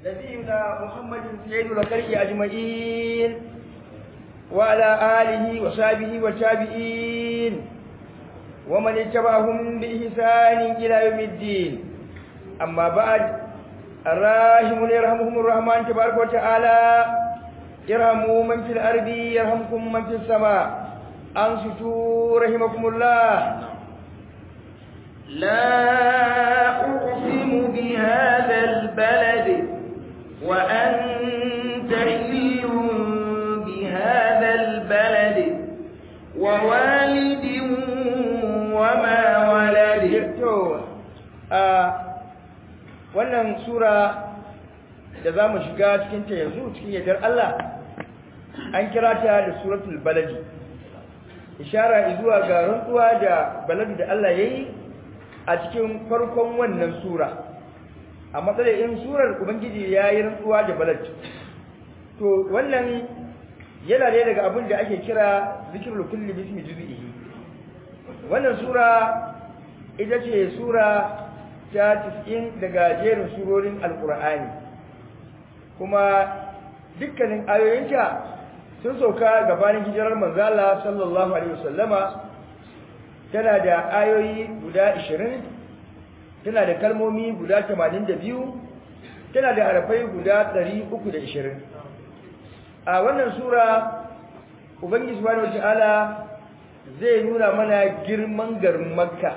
نبينا محمد سيد الخلق أجمعين وعلى آله وصحبه والتابعين ومن اتبعهم بإحسان إلى يوم الدين أما بعد الراحمون يرحمهم الرحمن تبارك وتعالى ارحموا من في الأرض يرحمكم من في السماء أنصتوا رحمكم الله لا أقسم بهذا البلد وأنت حل بهذا البلد ووالد وما ولد wannan sura da za mu shiga cikinta yanzu cikin yardar Allah an kira ta da suratul baladi ishara zuwa ga rantsuwa da baladi da Allah ya yi a cikin farkon wannan sura a matsayin surar ubangiji ya yi rantsuwa da baladi to wannan yana ne daga abin da ake kira zikirul kulli bismi juz'ihi wannan sura ita ce sura ta 90 daga jerin surorin alqur'ani kuma dukkanin ayoyinta sun sauka gabanin hijirar manzala sallallahu alaihi wasallama tana da ayoyi guda 20 tana da kalmomi guda 82 tana da harafai guda 320 a wannan sura ubangiji subhanahu wataala zai nuna mana girman garin makka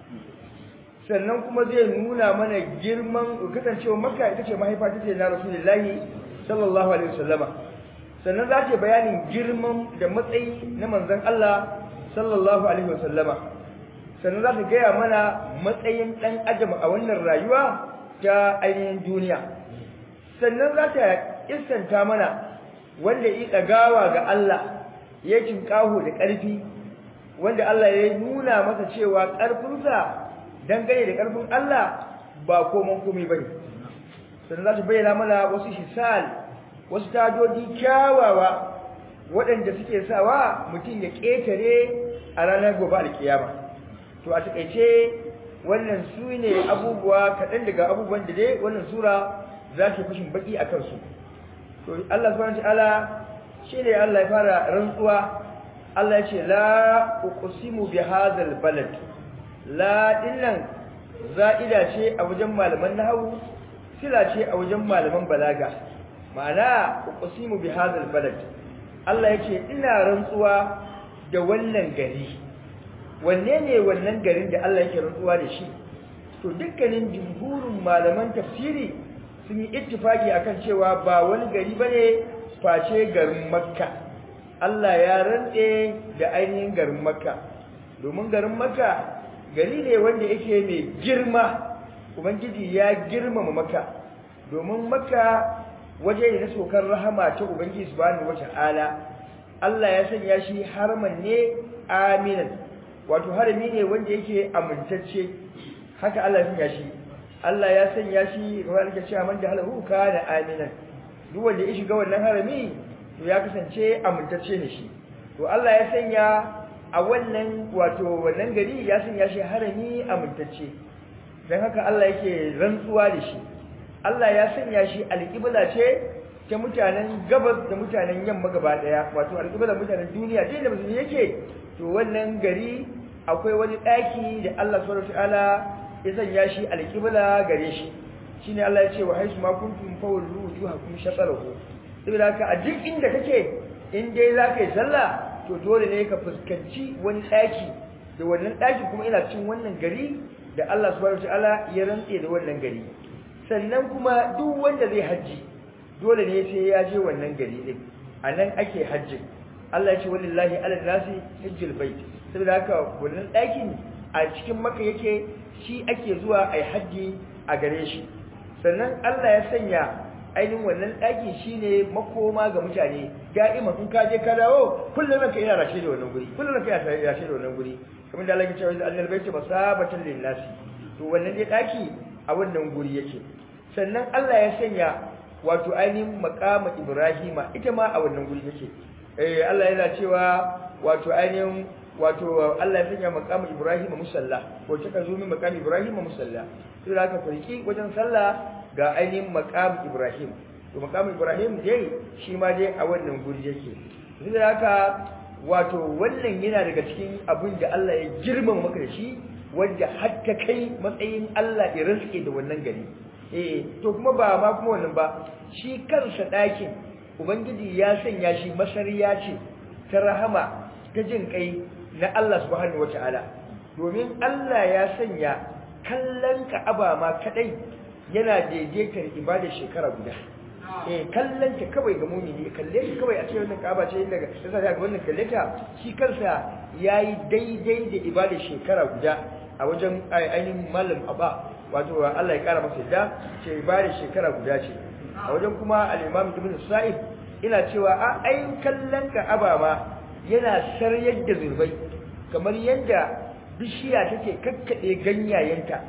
sannan kuma zai nuna mana girman kasancewa makka ita ce mahaifa ta ce na rasulullahi sallallahu alaihi wasallama sannan za ta bayanin girman da matsayi na manzon Allah sallallahu alaihi wasallama sannan za ta gaya mana matsayin dan adam a wannan rayuwa ta ainihin duniya sannan za ta istanta mana wanda yi ɗagawa ga Allah ya cinkaho da ƙarfi wanda Allah ya nuna masa cewa ƙarfinsa dangane da ƙarfin Allah ba komon komai bane sannan za ta bayyana mana wasu hisal wasu tadodi kyawawa waɗanda suke sawa mutum ya ƙetare a ranar gobe alkiyama to a taƙaice wannan su ne abubuwa kaɗan daga abubuwan da dai wannan sura za ta fashin baƙi a kansu to Allah subhanahu wataala shine Allah ya fara rantsuwa Allah ya ce la uqsimu bi hadzal balad la dinnan za'ida ce a wajen malaman nahwu sila ce a wajen malaman balaga ma'ana uqsimu bi hadzal balad Allah ya ce ina rantsuwa da wannan gari wanne ne wannan garin da Allah yake rantsuwa da shi to dukkanin jumhurin malaman tafsiri sun yi ittifaki akan cewa ba wani gari bane face garin Makka Allah ya rantse da ainihin garin Makka domin garin Makka gari ne wanda yake mai girma ubangiji ya girmama Makka domin Makka waje ne na sokar rahama ta ubangiji subhanahu wata'ala Allah ya sanya shi harman ne aminan wato harami ne wanda yake amintacce haka Allah ya sanya shi Allah ya sanya shi kamar ake cewa man da halahu kana aminan duk wanda ya shiga wannan harami to ya kasance amintacce ne shi to Allah ya sanya a wannan wato wannan gari ya sanya shi harami amintacce dan haka Allah yake rantsuwa da shi Allah ya sanya shi alƙibla ce ta mutanen gabas da mutanen yamma gaba daya wato alƙibla mutanen duniya dai da musulmi yake to wannan gari akwai wani ɗaki da Allah subhanahu wataala ya sanya shi alƙibla gare shi shine Allah ya ce wa haisu ma kuntum fawallu wujuhakum shatarahu saboda haka a duk inda kake in dai zaka yi sallah to dole ne ka fuskanci wani ɗaki da wannan ɗaki kuma ina cikin wannan gari da Allah subhanahu wataala ya rantse da wannan gari sannan kuma duk wanda zai haji dole ne sai ya je wannan gari din anan ake hajji Allah ya ce wallahi ala nasi hajjul bait saboda haka wannan ɗakin a cikin maka yake shi ake zuwa ai haji a gare shi sannan Allah ya sanya ainihin wannan ɗaki shine makoma ga mutane da'ima in ka je ka dawo kullum ranka yana rashe da wannan guri kullum ranka yana rashe da wannan guri kamar da Allah ya ce wa annal baiti masabatan lin nasi to wannan dai ɗaki a wannan guri yake sannan Allah ya sanya wato ainihin maqama Ibrahima ita ma a wannan guri yake eh Allah yana cewa wato ainihin wato Allah ya sanya maqama Ibrahima musalla ko ta zo min maqama Ibrahima musalla sai da ka farki wajen sallah ga ainihin maqam Ibrahim to maqam Ibrahim dai shi ma dai a wannan guri yake da haka wato wannan yana daga cikin abin da Allah ya girmama maka da shi wanda har ta kai matsayin Allah ya rinske da wannan gari eh to kuma ba ma kuma wannan ba shi kansa ɗakin ubangiji ya sanya shi masariya ce ta rahama ta jin kai na Allah subhanahu wataala domin Allah ya sanya kallon Ka'aba ma kadai yana daidaitar ibadar shekara guda eh kallon ta kawai ga mumini kalle ta kawai a ce wannan Ka'aba ce inda sai ga wannan kalle ta shi kansa yayi daidai da ibadar shekara guda a wajen ainihin malam Abba wato Allah ya kara masa yadda ce ibadar shekara guda ce a wajen kuma al-Imam Ibn Sa'id ina cewa a ayin kallon Ka'aba ma yana saryar da zurbai kamar yadda bishiya take kakkade ganyayenta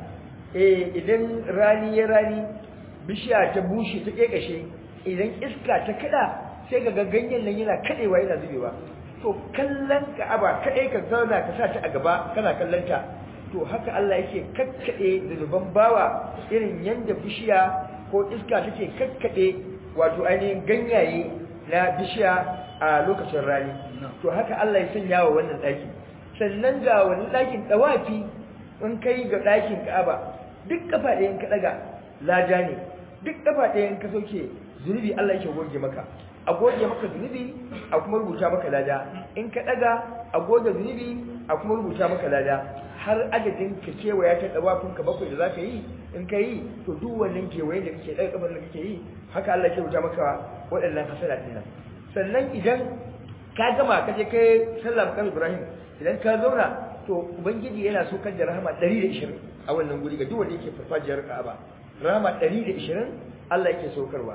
eh idan rani ya rani bishiya ta bushe ta kekashe idan iska ta kada sai ga ganyen nan yana kadewa yana zubewa to kallon Ka'aba kadai ka zauna ka sa ta a gaba kana kallon ta to haka Allah yake kakkade zunuban bawa irin yanda bishiya ko iska take kakkade wato ainihin ganyaye na bishiya a lokacin rani to haka Allah ya sanya wa wannan daki sannan ga wannan dakin dawafi in kai ga dakin Ka'aba duk kafa ɗayan ka daga lada ne duk kafa ɗayan ka soke zunubi Allah yake goge maka a goge maka zunubi a kuma rubuta maka lada in ka daga a goge zunubi a kuma rubuta maka lada har adadin ka kewaya ta dawafin ka bakwai da zaka yi in ka yi to duk wannan kewayen da kake daga kabar da kake yi haka Allah ya rubuta maka waɗannan hasala din nan sannan idan ka gama ka je kai sallah kan Ibrahim idan ka zauna to ubangiji yana so kan da rahama 120 a wannan guri ga duk wanda yake farfajiyar Ka'aba rahama 120 Allah yake saukarwa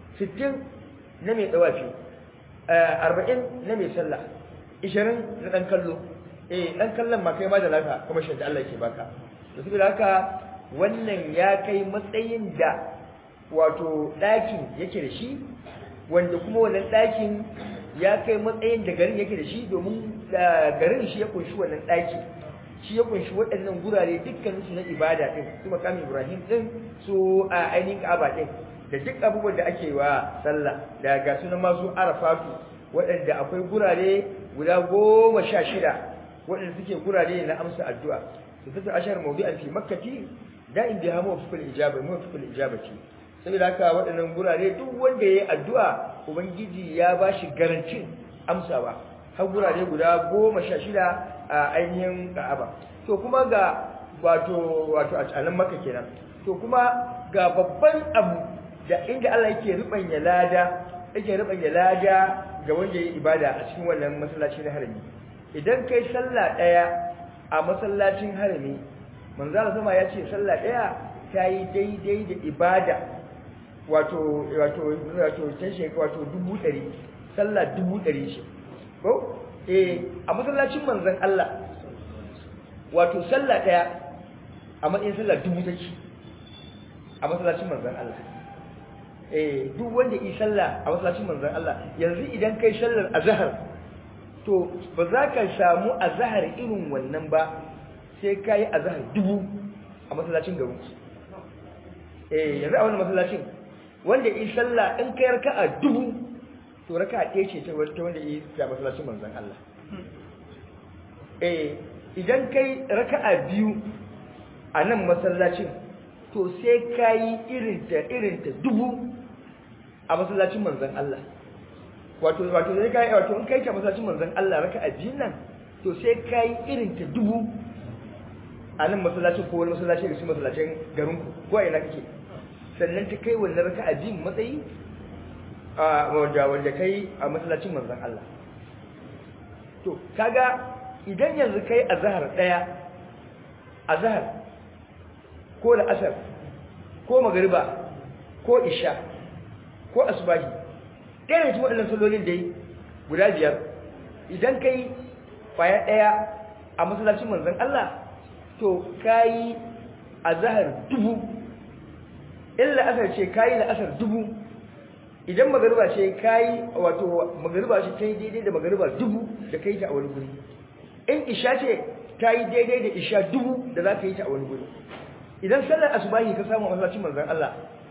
60 na mai dawafi 40 na mai sallah 20 na dan kallo eh dan kallon ma kai ma da lafiya kuma shi da Allah yake baka to saboda haka wannan ya kai matsayin da wato ɗakin yake da shi wanda kuma wannan ɗakin ya kai matsayin da garin yake da shi domin garin shi ya kunshi wannan ɗaki shi ya kunshi waɗannan gurare dukkanin su na ibada din su makamin Ibrahim din su a ainihin Ka'aba din da duk abubuwan da ake wa sallah da ga sunan masu Arafatu waɗanda akwai gurare guda goma sha shida waɗanda suke gurare na amsa addu'a su fita ashar mawdu'an fi makkati da'in biha mawfiqul ijaba mawfiqul ijabati saboda haka waɗannan gurare duk wanda yayi addu'a ubangiji ya bashi garancin amsawa har gurare guda goma sha shida a ainihin Ka'aba to kuma ga wato wato a nan Makka kenan to kuma ga babban abu da inda Allah yake rubanya lada yake rubanya lada ga wanda yayi ibada a cikin wannan masallaci na harami idan kai sallah daya a masallacin harami manzo Allah sama ya ce sallah daya ta yi daidai da ibada wato wato wato ta shekara wato dubu ɗari sallah dubu ɗari shi ko eh a masallacin manzon Allah wato sallah daya a matsayin sallah dubu take a masallacin manzon Allah eh duk wanda yi sallah a masallacin manzon Allah yanzu idan kai sallar azhar to ba za ka samu azhar irin wannan ba sai kai azhar dubu a masallacin garin eh yanzu a wannan masallacin wanda yi sallah in kai raka'a dubu to raka'a ɗaya ce ta wanda yi ta masallacin manzon Allah eh idan kai raka'a biyu a nan masallacin to sai kai irin ta irin ta dubu a masallacin manzon Allah wato wato sai kai wato in kai ta masallacin manzon Allah raka'a biyun nan to sai kai irin ta dubu a nan masallacin ko wani masallaci da su masallacin garin ku ko ina kake sannan ta kai wannan raka'a biyun matsayi a wanda wanda kai a masallacin manzon Allah to kaga idan yanzu kai azhar daya azhar ko da asar ko magriba ko isha ko asubahi ɗaya ne waɗannan sallolin da yi guda biyar idan kai kwaya ɗaya a masallacin manzon Allah to kayi azhar dubu illa asar ce kayi la asar dubu idan magariba ce kayi wato magariba ce ta yi daidai da magariba dubu da kai ta a wani guri in isha ce ta yi daidai da isha dubu da za ka yi ta a wani guri idan sallar asubahi ka samu masallacin manzon Allah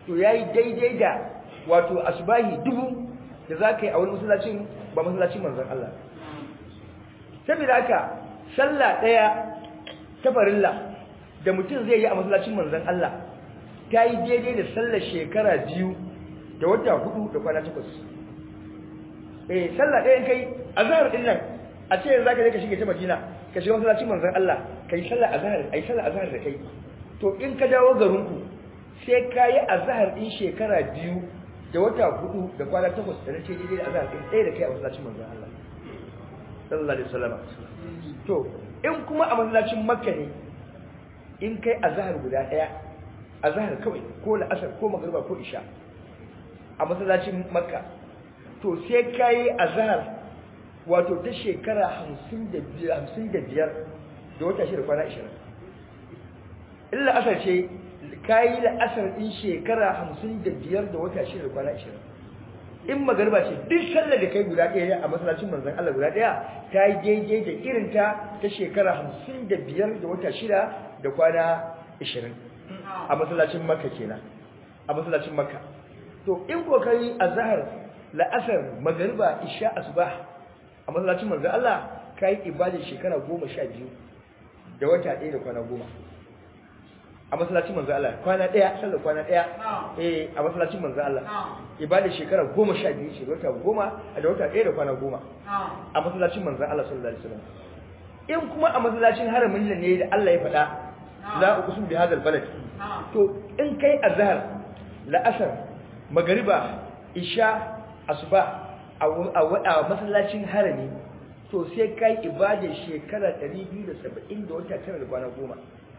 to yayi daidai da wato asbahi dubu da za ka yi a wani masallacin ba masallacin manzon Allah saboda haka sallah ɗaya ta farilla da mutum zai yi a masallacin manzon Allah ta yi daidai da sallar shekara biyu da wata hudu da kwana takwas eh sallah ɗaya kai azhar din nan a ce yanzu zaka je ka shige ta Madina ka shiga masallacin manzon Allah kai sallah azhar ai sallah azhar da kai to in ka dawo garinku sai ka yi azhar din shekara biyu da wata hudu da kwana takwas da nace daidai da azhar din ɗaya da kai a masallacin manzon Allah sallallahu alaihi wasallam to in kuma a masallacin Makka ne in kai azhar guda ɗaya azhar kawai ko la'asar ko magriba ko isha a masallacin Makka to sai kai azhar wato ta shekara 55 da wata shida kwana 20 illa asar ce kayi la'asar din shekara 55 da wata shida kwana 20 in magarba ce duk sallar da kai guda ɗaya a masallacin manzon Allah guda ɗaya ta yi daidai da irin ta ta shekara 55 da wata shida da kwana 20 a masallacin Makka kenan a masallacin Makka to in ko kai azhar la'asar magariba isha asbah a masallacin manzon Allah kai ibada shekara 12 da wata ɗaya da kwana 10 a masallacin manzo Allah kwana daya sallar kwana daya eh a masallacin manzo Allah ibada shekara 12 ce wata 10 da wata daya da kwana 10 a masallacin manzo Allah sallallahu alaihi wasallam in kuma a masallacin haramin nan ne da Allah ya faɗa la uqsim bi hadal balad to in kai azhar la'asar magriba isha asuba a masallacin harami to sai kai ibada shekara 270 da wata 9 da kwana 10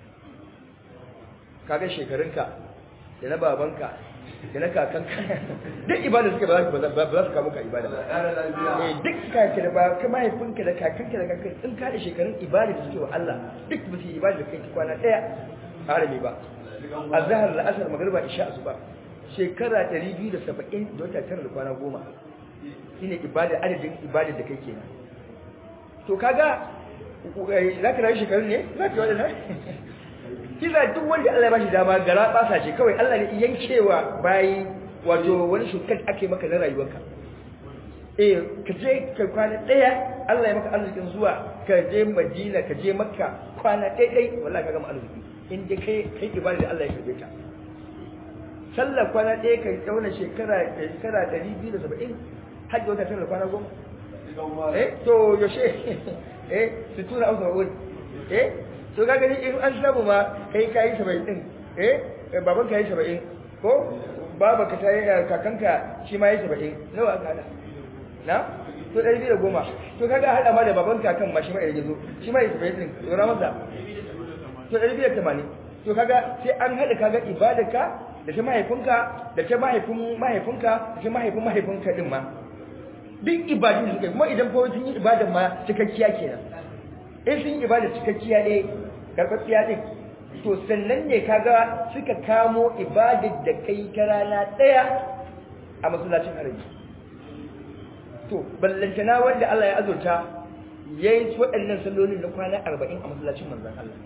kaga shekarunka da na babanka da na kakanka duk ibada suke ba za ba za su kawo maka ibada ba eh duk kake da ba ka mahaifinka da kakanka da kakanka in ka da shekarun ibada da suke wa Allah duk ba su ibada da kai kwana daya harami ba azhar al-asr magriba isha asuba shekara 270 da wata tara da kwana goma shine ibada adadin ibada da kai kenan to kaga za ka rayu shekarun ne za ka yi wadannan kisa duk wanda Allah ya bashi dama gara basa ce kawai Allah ne yankewa bayi wato wani shukar ake maka na rayuwarka eh ka je ka kwana daya Allah ya maka arzikin zuwa ka je Madina ka je Makka kwana dai dai wallahi ka gama arziki in dai kai kai ibada da Allah ya karbe ta sallar kwana daya ka dauna shekara shekara 270 hajji wata tana kwana goma eh to yoshe eh su tura ausa wuri eh to ga gani in an samu ma kai kai 70 din eh baban kai 70 ko baba ka tayi kakanka shi ma yayi 70 nawa aka hada na to 210 to kaga hada ma da baban kakan ma shi ma yayi zo shi ma yayi 70 din to na masa to 280 to kaga sai an hada kaga ibadarka da ta mahaifinka da ta mahaifin mahaifinka da ta mahaifin mahaifinka din ma duk ibadun suka kuma idan fa sun yi ibadan ma cikakkiya kenan in sun yi ibada cikakkiya ne karɓaɓɓiya ɗin to sannan ne kaga suka kamo ibadar da kai ta rana ɗaya a masallacin haraji to ballantana wanda Allah ya azurta ya yi waɗannan sallolin na kwana arba'in a masallacin manzan Allah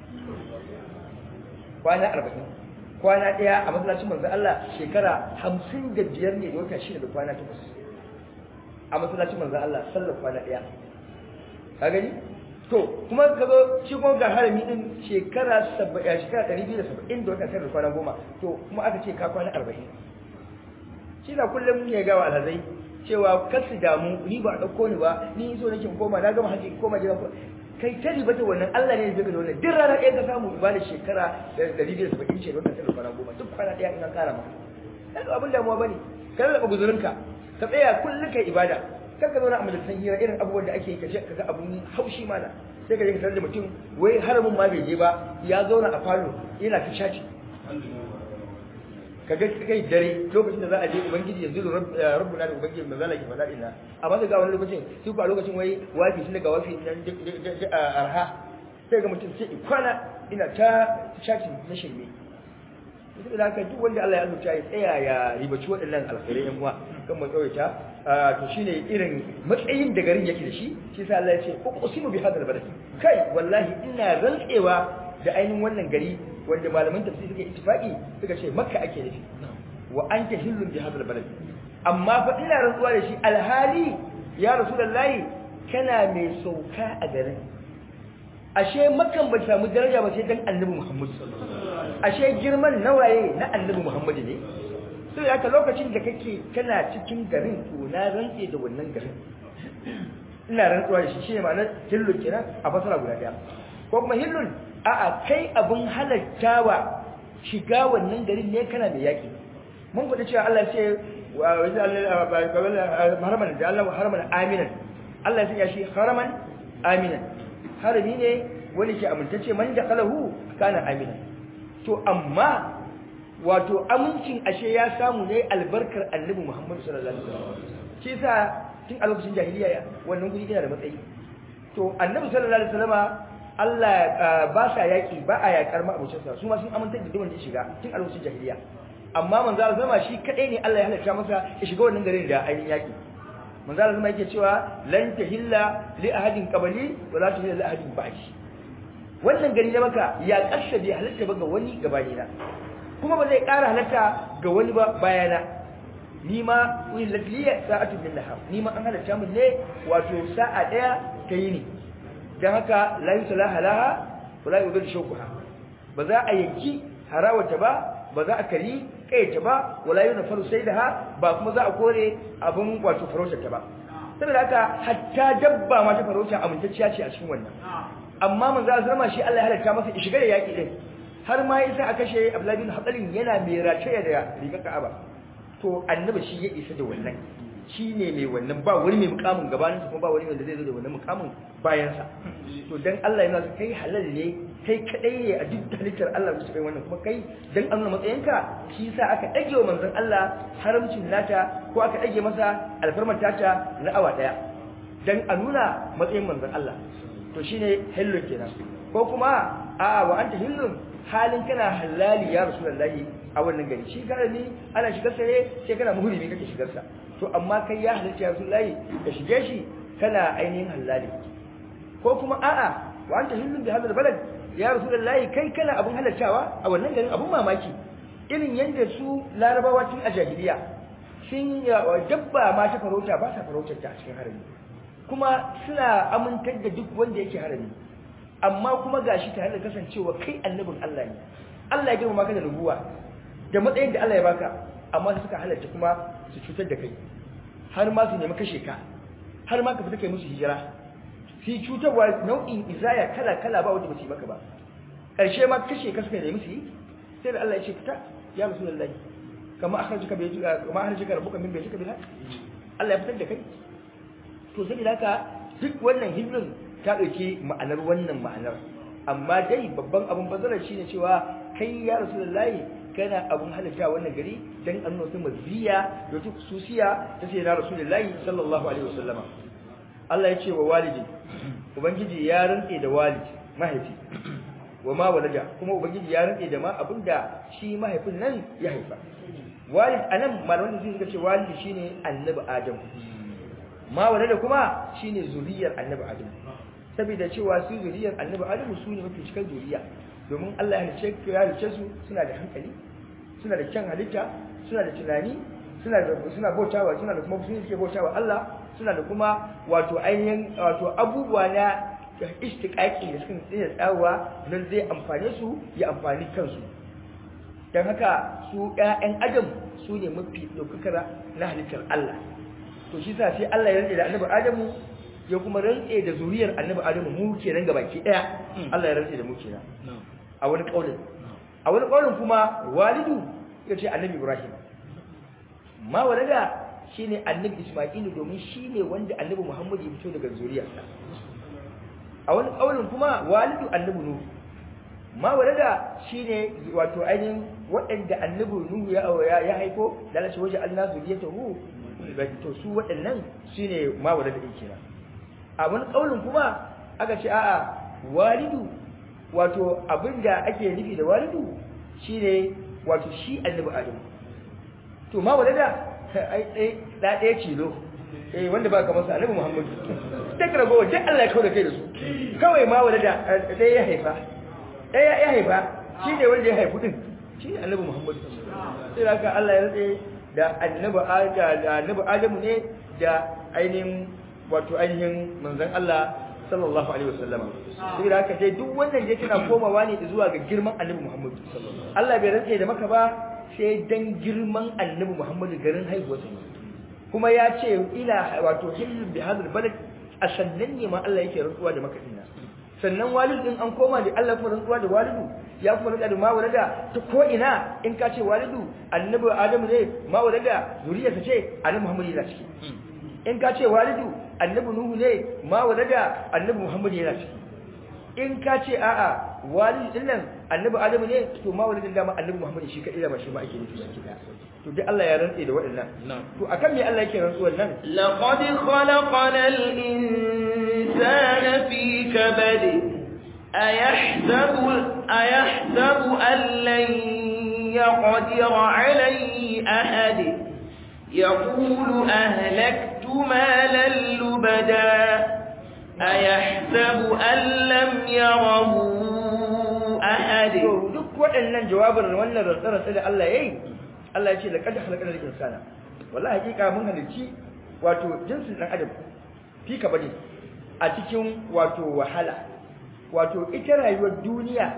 kwana arba'in kwana ɗaya a masallacin manzan Allah shekara hamsin da biyar ne da wata shida da kwana takwas a masallacin manzan Allah sallar kwana ɗaya ka gani to kuma ka zo shi kuma ga harami din shekara 70 shekara 270 da wata tara da kwana goma to kuma aka ce ka kwana 40 shi da kullum ya gawa alhazai cewa kar su damu ni ba dauko ni ba ni so nake koma na gama haji koma gidan kai ta riba ta wannan Allah ne ya da wannan duk rana ɗaya ka samu ibada shekara 270 ce da wata tara da kwana goma duk kwana ɗaya in an kara maka kaga abin damuwa bane ka raba guzurinka ka tsaya kullum kai ibada kar ka zauna a majalisar hira irin abubuwan da ake kaje kaga abun haushi mana sai ka je ka da mutum wai haramun ma bai je ba ya zauna a falo yana ta shaci kaga kai dare lokacin da za a je ubangiji yanzu da rabbuna da ubangiji manzo Allah ke faɗa ina amma sai ga wani lokacin sai ku a lokacin wai wafi shi daga wafi nan arha sai ga mutum sai kwana ina ta shaci na shirme duk da haka duk wanda Allah ya azurta ya tsaya ya ribaci waɗannan alkhairai yan uwa kan mu tsawaita to shine irin matsayin da garin yake da shi shi sa Allah ya ce uqsimu bi hadal balad kai wallahi ina rantsewa da ainihin wannan gari wanda malaman tafsiri suka ittifaqi suka ce makka ake nufi wa anta hillun bi hadal balad amma fa ina rantsuwa da shi alhali ya rasulullahi kana mai sauka a garin ashe makan ba samu daraja ba sai dan annabi Muhammad ashe girman nawaye na annabi Muhammad ne sai haka lokacin da kake kana cikin garin to na rantse da wannan garin ina rantsuwa da shi shine ma'anar hillun kenan a fasara guda daya ko kuma hillun a'a kai abun halattawa shiga wannan garin ne kana da yaki mun faɗi cewa Allah ya ce wa wajen haraman da Allah haraman aminan Allah ya shi haraman aminan harami ne wani ke amintacce man da kalahu kana aminan to amma wato amincin ashe ya samu ne albarkar annabi Muhammad sallallahu alaihi wasallam shi yasa tun a lokacin jahiliya wannan guri yana da matsayi to annabi sallallahu alaihi wasallama Allah ba sa yaki ba a yakar ma abucinsa su ma sun amintar da duk wanda ya shiga tun a lokacin jahiliya amma manzo Allah zama shi kadai ne Allah ya halatta masa ya shiga wannan garin da ainihin yaki manzo Allah zama yake cewa lan tahilla li ahadin qabli wa la tahilla li ahadin ba'di wannan gari da maka ya kashe bai halatta ba ga wani gabani na kuma ba zai ƙara halatta ga wani ba bayana ni ma uhillat li sa'atun min nahar ni ma an halatta mun ne wato sa'a daya ta yini dan haka la yusalaha laha wa la yudil shawkuha ba za a yanki harawata ba ba za a kari kaita ba wala yuna faru sai da ha ba kuma za a kore abin wato farautar ta ba saboda haka hatta dabba ma ta farauta amintacciya ce a cikin wannan amma manzo Allah zama shi Allah ya halatta masa ya shiga da yaki din har ma yasa a kashe Abdullah bin Hadalin yana mai race da rigar Ka'aba to annabi shi ya isa da wannan shi ne mai wannan ba wani mai mukamin gabanin kuma ba wani wanda zai zo da wannan mukamin bayan sa to dan Allah yana so kai halal ne kai kadai ne a duk halittar Allah su kai wannan kuma kai dan an nuna matsayinka shi yasa aka dage wa manzon Allah haramcin nata ko aka dage masa alfarmar tata na awa daya dan a nuna matsayin manzon Allah to shine hillun kenan ko kuma a wa anta hillun halin kana halali ya rasulullahi a wannan gari shi karami ana shigar sa ne sai kana muhrimi kake shigar sa to amma kai ya halatta ya rasulullahi ka shige shi kana ainihin halali ko kuma a'a wa anta hillun bi hadal balad ya rasulullahi kai kana abun halattawa a wannan garin abun mamaki irin yanda su larabawa tun a jahiliya sun dabba ma ta farauta ba sa farautar ta a cikin harami kuma suna amintar da duk wanda yake harami amma kuma gashi tare da kasancewa kai annabin Allah ne Allah ya girma maka da rubuwa da matsayin da Allah ya baka amma suka halarta kuma su cutar da kai har ma su nemi kashe ka har ma ka fita kai musu hijira su cutarwa nau'in izaya kala kala ba wanda ba su yi maka ba ƙarshe ma kashe ka suka nemi su yi sai da Allah ya ce fita ya rasulullahi kama akhrajaka bi kama akhrajaka rabbuka min baytika bil haqq Allah ya fitar da kai to sai da haka duk wannan hijrin ta dauke ma'anar wannan ma'anar amma dai babban abun bazarar shine cewa kai ya rasulullahi kana abun halitta wannan gari dan an nuna maziya da ta khususiya ta sai na rasulullahi sallallahu alaihi wasallama Allah ya ce wa walidi ubangiji ya rantse da walidi mahaifi wa ma walada kuma ubangiji ya rantse da ma abinda shi mahaifin nan ya haifa walid anan malaman da suka ce walidi shine annabi adam ma walada kuma shine zuriyar annabi adam saboda cewa su zuriyar annabi adam su ne mafi cikar zuriya domin Allah ya halice ya halice su suna da hankali suna da kyan halitta suna da tunani suna da suna bautawa suna da kuma sun suke bautawa Allah suna da kuma wato ainihin wato abubuwa na istiqaqi da suka tsaya tsawa nan zai amfane su ya amfani kansu dan haka su ƴaƴan adam su ne mafi daukakar na halittar Allah to shi sa sai Allah ya rantsa da annabi Adamu ya kuma rantsa da zuriyar annabi Adamu mu kenan gabaki daya Allah ya rantsa da mu kenan a wani kaulin a wani kaulin kuma walidu yace annabi Ibrahim ma walada shine annabi Isma'il domin shine wanda annabi Muhammad ya fito daga zuriyarsa a wani kaulin kuma walidu annabi Nuhu ma walada shine wato ainihin waɗanda annabi Nuhu ya ya haifo da Allah shi waje Allah zuriyatahu to su waɗannan shine ma walada din kenan a wani kaulin kuma aka ce a'a walidu wato abinda ake nufi da walidu shine wato shi annabi Adam to ma walada ai dai da ɗaya cilo eh wanda ba kamar sa annabi Muhammad duk rago duk Allah ya kaura kai da su kawai ma walada dai ya haifa dai ya haifa shine wanda ya haifu din shi annabi Muhammad sai haka Allah ya rantse da annabi da annabi Adamu ne da ainihin wato ainihin manzon Allah sallallahu alaihi wasallam sai haka dai duk wannan yake na komawa ne zuwa ga girman annabi Muhammad Allah bai rantse da maka ba sai dan girman annabi Muhammad garin haihuwarsa kuma ya ce ila wato hillun bi hadal balad a sannan ne ma Allah yake rantsuwa da maka dinna sannan walid din an koma da Allah kuma rantsuwa da walidu ya kuma rantsuwa da ma walada ta ko ina in ka ce walidu annabi adamu ne ma walada zuriyarsa ce annabi muhammad yana ciki in ka ce walidu annabi nuhu ne ma walada annabi muhammad yana ciki in ka ce a'a walidu din nan annabi adamu ne to ma walidin dama annabi muhammad shi kadai da ba shi ma ake nufi shi kida to dai Allah ya rantse da waɗannan to akan me Allah yake rantsuwar nan لقد خلقنا الإنسان في كبد أيحسب, أيحسب أن لن يقدر عليه أحد يقول أهلكت مالا لبدا أيحسب أن لم يره أحد to duk waɗannan jawabin wannan rantsarantsa da Allah yayi Allah ya ce laqad khalaqna al-insana wallahi hakika mun halicci wato jinsin dan adam fi ka bane a cikin wato wahala wato ita rayuwar duniya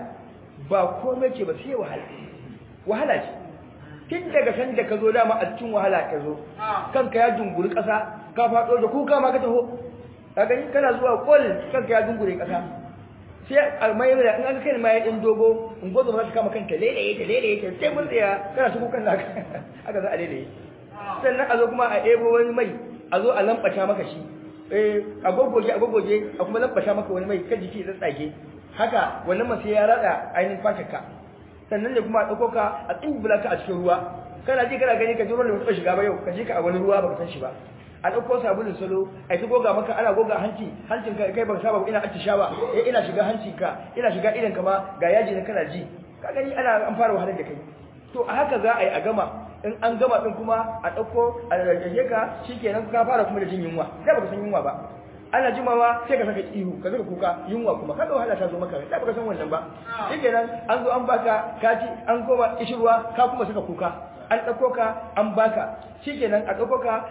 ba komai ce ba sai wahala wahala ce tun daga san da ka zo dama a cikin wahala ka zo kanka ya dunguri ƙasa ka faɗo da kuka ma ka taho ka gani kana zuwa kol kanka ya dungure ƙasa sai a mai da in an kai mai din dogo in gozo za ta kama kanta lele ta lele ta sai mun tsaya kana su kukan naka haka za a lele sannan a zo kuma a ebo wani mai a zo a lambata maka shi eh a gogoje a gogoje a kuma lambata maka wani mai kan jiki ya tsage haka wannan mace ya rada ainihin fatarka sannan ne kuma a dauko ka a tsimbula ka a cikin ruwa kana ji kana gani ka ji ruwan da ba shiga ba yau ka ji ka a wani ruwa baka san shi ba a ɗauko sabulun salo a ta goga maka ana goga hanci hancin ka kai ban saba ba ina attishawa eh ina shiga hancin ka ina shiga idan ka ma ga yaji na kana ji ka gani ana an fara wahalar da kai to a haka za a yi a gama in an gama din kuma a ɗauko a rarrage ka shikenan ka fara kuma da jin yunwa da baka san yunwa ba ana jimawa sai ka saka ihu ka saka kuka yunwa kuma kaga wahala ta zo maka da baka san wannan ba shikenan an zo an baka kaci an koma ishirwa ka kuma saka kuka an ɗauko ka an baka shikenan a ɗauko ka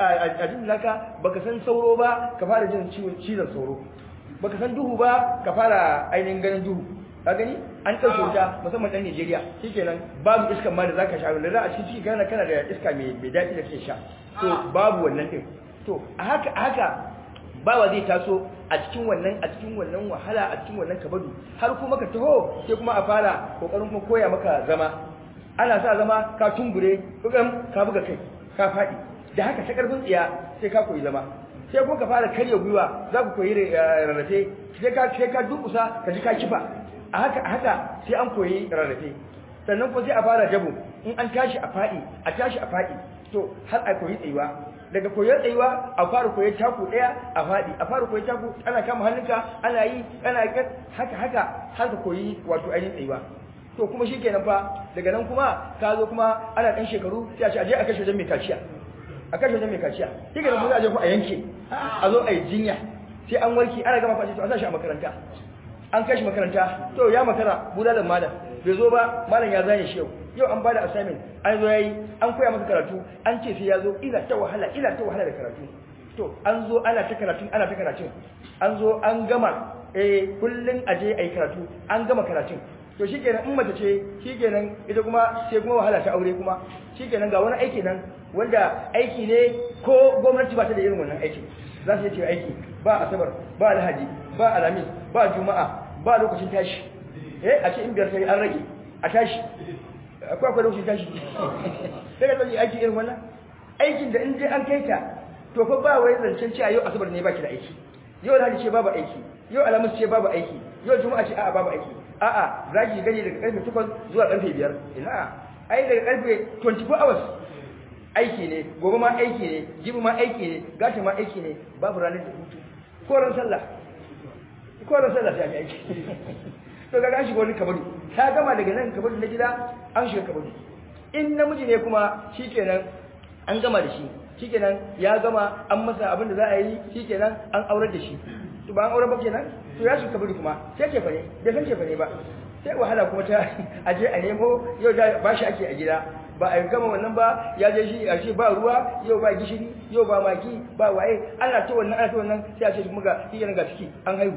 a jin laka baka san sauro ba ka fara jin ciwon cizon sauro baka san duhu ba ka fara ainihin ganin duhu ka gani an ɗauke wuta musamman ɗan Najeriya shikenan babu iskan ma da zaka sha wanda za a cikin ciki kana kana da iska mai mai daɗi da kake sha to babu wannan din to a haka a haka bawa zai taso a cikin wannan a cikin wannan wahala a cikin wannan kabadu har kuma ka taho sai kuma a fara kokarin kuma koya maka zama ana sa zama ka tungure bugan ka buga kai ka faɗi da haka ta karfin tsiya sai ka koyi zama sai kuma ka fara karya gwiwa za ku koyi rarrafe sai ka sai ka dukusa ka ji ka kifa a haka a haka sai an koyi rarrafe sannan kuma sai a fara jabo in an tashi a faɗi a tashi a faɗi to har a koyi tsayuwa daga koyon tsayuwa a fara koyon taku ɗaya a faɗi a fara koyon taku ana kama hannunka ana yi ana haka haka har ka koyi wato ainihin tsayuwa to kuma shi kenan fa daga nan kuma ka zo kuma ana ɗan shekaru sai a ce aje a kashe wajen mai kaciya a kashe wajen mai kaciya shi kenan kuma za a je ku a yanke a zo a yi jinya sai an warke ana gama fashe to a sa shi a makaranta an kai shi makaranta to ya makara bulalan malam bai zo ba malam ya zane shi yau yau an bada assignment an zo yayi an koya masa karatu an ce sai ya zo ina ta wahala ina ta wahala da karatu to an zo ana ta karatu ana ta karatu an zo an gama eh kullun aje ayi karatu an gama karatun to shikenan in mace ce shikenan ita kuma sai kuma wahala ta aure kuma shikenan ga wani aiki nan wanda aiki ne ko gwamnati ba ta da irin wannan aiki za su yi aiki ba asabar ba alhaji ba alamis ba juma'a ba lokacin tashi eh a ce in biyar sai an rage a tashi akwai akwai lokacin tashi sai ka tsaye aiki irin wannan aikin da in je an kai ta to fa ba wai zancen cewa yau asabar ne baki da aiki yau alhaji ce babu aiki yau alamis ce babu aiki yau juma'a ce a'a babu aiki a'a za ki gani daga karfe 8 zuwa karfe 5 ina ai daga karfe 24 hours aiki ne gobe ma aiki ne jibi ma aiki ne gashi ma aiki ne babu ranar da hutu ko ran sallah ko ran sallah sai aiki to ga an shiga wani kabaru ta gama daga nan kabaru na gida an shiga kabaru in namiji ne kuma shikenan an gama da shi shikenan ya gama an masa abin da za a yi shikenan an aurar da shi to ba an aurar ba kenan to ya shiga kabaru kuma sai ce fane bai san ce fane ba sai wahala kuma ta aje a nemo yau da ba shi ake a gida ba a gama wannan ba ya je shi a ce ba ruwa yau ba gishiri yau ba maki ba waye ana ta wannan ana ta wannan sai a ce muga shi ga ciki an haihu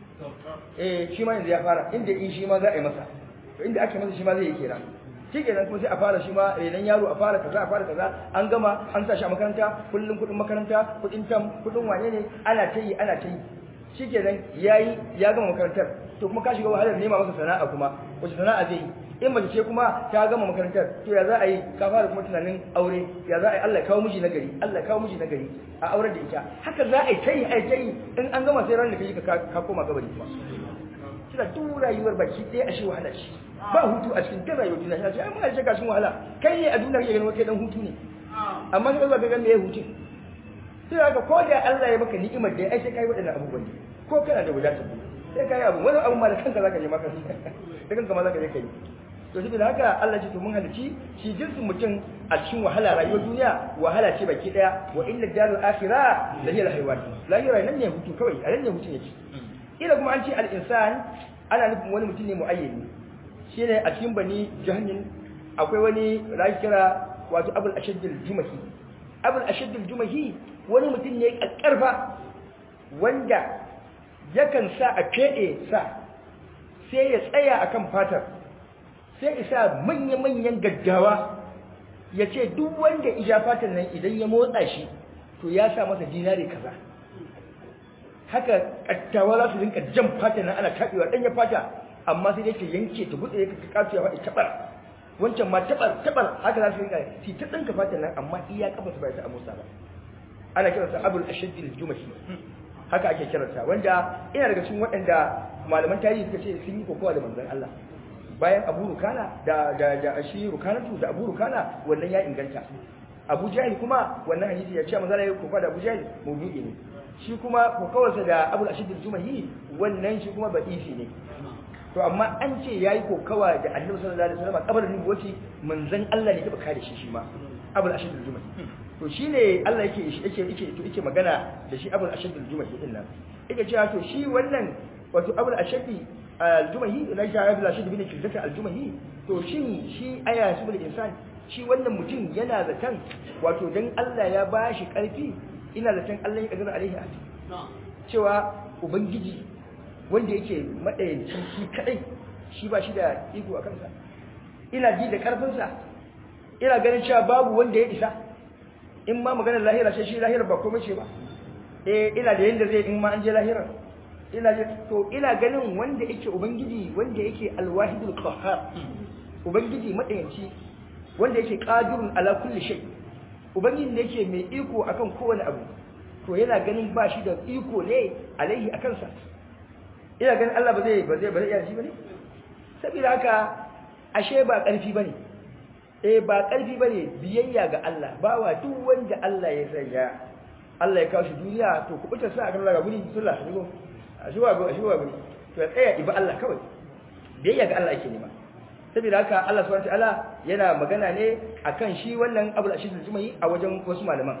eh shi ma yanzu ya fara inda in shi ma za a yi masa to inda aka masa shi ma zai yi kenan shi kenan kuma sai a fara shi ma renon yaro a fara kaza a fara kaza an gama an sa shi a makaranta kullum kuɗin makaranta kuɗin tam kuɗin wane ne ana ta yi ana ta yi shi kenan ya yi ya gama makarantar to kuma ka shiga wahalar nema masa sana'a kuma wace sana'a zai yi in mace ce kuma ta gama makarantar to ya za a yi ka fara kuma tunanin aure ya za a yi Allah ya kawo miji na gari Allah ya kawo miji na gari a auren da ita haka za a yi ta yi a yi ta yi in an gama sai ran da kai ka koma gabari kuma kina duk rayuwar baki ɗaya a shi wahala shi ba hutu a cikin duk rayuwar duniya shi ai mun ga gashin wahala kai ne a duniya kake ganin kai dan hutu ne amma sai ka ga me ya hutu sai haka ko da Allah ya maka ni'imar da ai sai kai wadannan abubuwan ko kana da wadatar sai kai abu wani abu ma da kanka zaka je maka da kanka ma zaka je kai to shi da haka Allah ce to mun halici shi jinsin mutum a cikin wahala rayuwar duniya wahala ce baki daya wa inna darul akhirah la hiya al-hayawan lahira nan ne hutu kawai a nan ne hutu yake ila kuma an ce al-insan ana nufin wani mutum ne muayyani shine a cikin bani jahannin akwai wani rayu kira wato abul ashaddul jumahi abul ashaddul jumahi wani mutum ne kakkarfa wanda yakan sa a fede sa sai ya tsaya akan fatar sai isa manya-manyan gaggawa ya ce duk wanda ija fatar nan idan ya motsa shi to ya sa masa dinari kaza haka kattawa za su rinka jan fata nan ana taɓewa ɗanya fata amma sai dai ta yanke ta buɗe ka kasu ya faɗi taɓar wancan ma taɓar taɓar haka za su rinka si ta ɗinka fata nan amma iya kafa su bai ta amusa ba ana kiransa abul ashaddil jumahi haka ake kiransa wanda ina daga cikin waɗanda malaman tarihi suka ce sun yi kokowa da manzon Allah bayan Abu Rukana da da da shi Rukanatu da Abu Rukana wannan ya inganta Abu Jahil kuma wannan hadisi ya ce manzon Allah ya kokowa da Abu Jahil mawdu'i ne shi kuma kokawarsa da Abu Ashid al-Jumahi wannan shi kuma ba'ifi ne to amma an ce yayi kokawa da Annabi sallallahu alaihi wasallam kabarin nubuwati manzon Allah ne ya kare shi shi ma Abu Ashid al-Jumahi to shine Allah yake yake yake yake magana da shi Abu Ashid al-Jumahi din nan yake cewa to shi wannan wato Abu Ashid al-Jumahi na shi Abu Ashid bin Kildata al-Jumahi to shin shi aya su bil insan shi wannan mutum yana zaton wato dan Allah ya bashi karfi ina zaton Allah ya kadara alaihi ati cewa ubangiji wanda yake madayanci shi kadai shi ba shi da iko a kansa ina ji da karfinsa ina ganin cewa babu wanda ya isa in ma maganar lahira sai shi lahira ba komai ce ba eh ina da yanda zai in ma an je lahira ina ji to ina ganin wanda yake ubangiji wanda yake alwahidul qahhar ubangiji madayanci wanda yake qadirun ala kulli shay ubangiji ne yake mai iko akan kowane abu to yana ganin ba shi da iko ne alaihi akan sa ina ganin Allah ba zai ba zai ba zai iya shi bane saboda haka ashe ba karfi bane eh ba karfi bane biyayya ga Allah bawa duk wanda Allah ya sanya Allah ya kawo shi duniya to ku buta sa kan daga guri sallah shigo a shiwa go a shiwa guri to ya tsaya iba Allah kawai biyayya ga Allah yake nema saboda haka Allah subhanahu wataala yana magana ne akan shi wannan Abul Ashid al-Jumai a wajen wasu malaman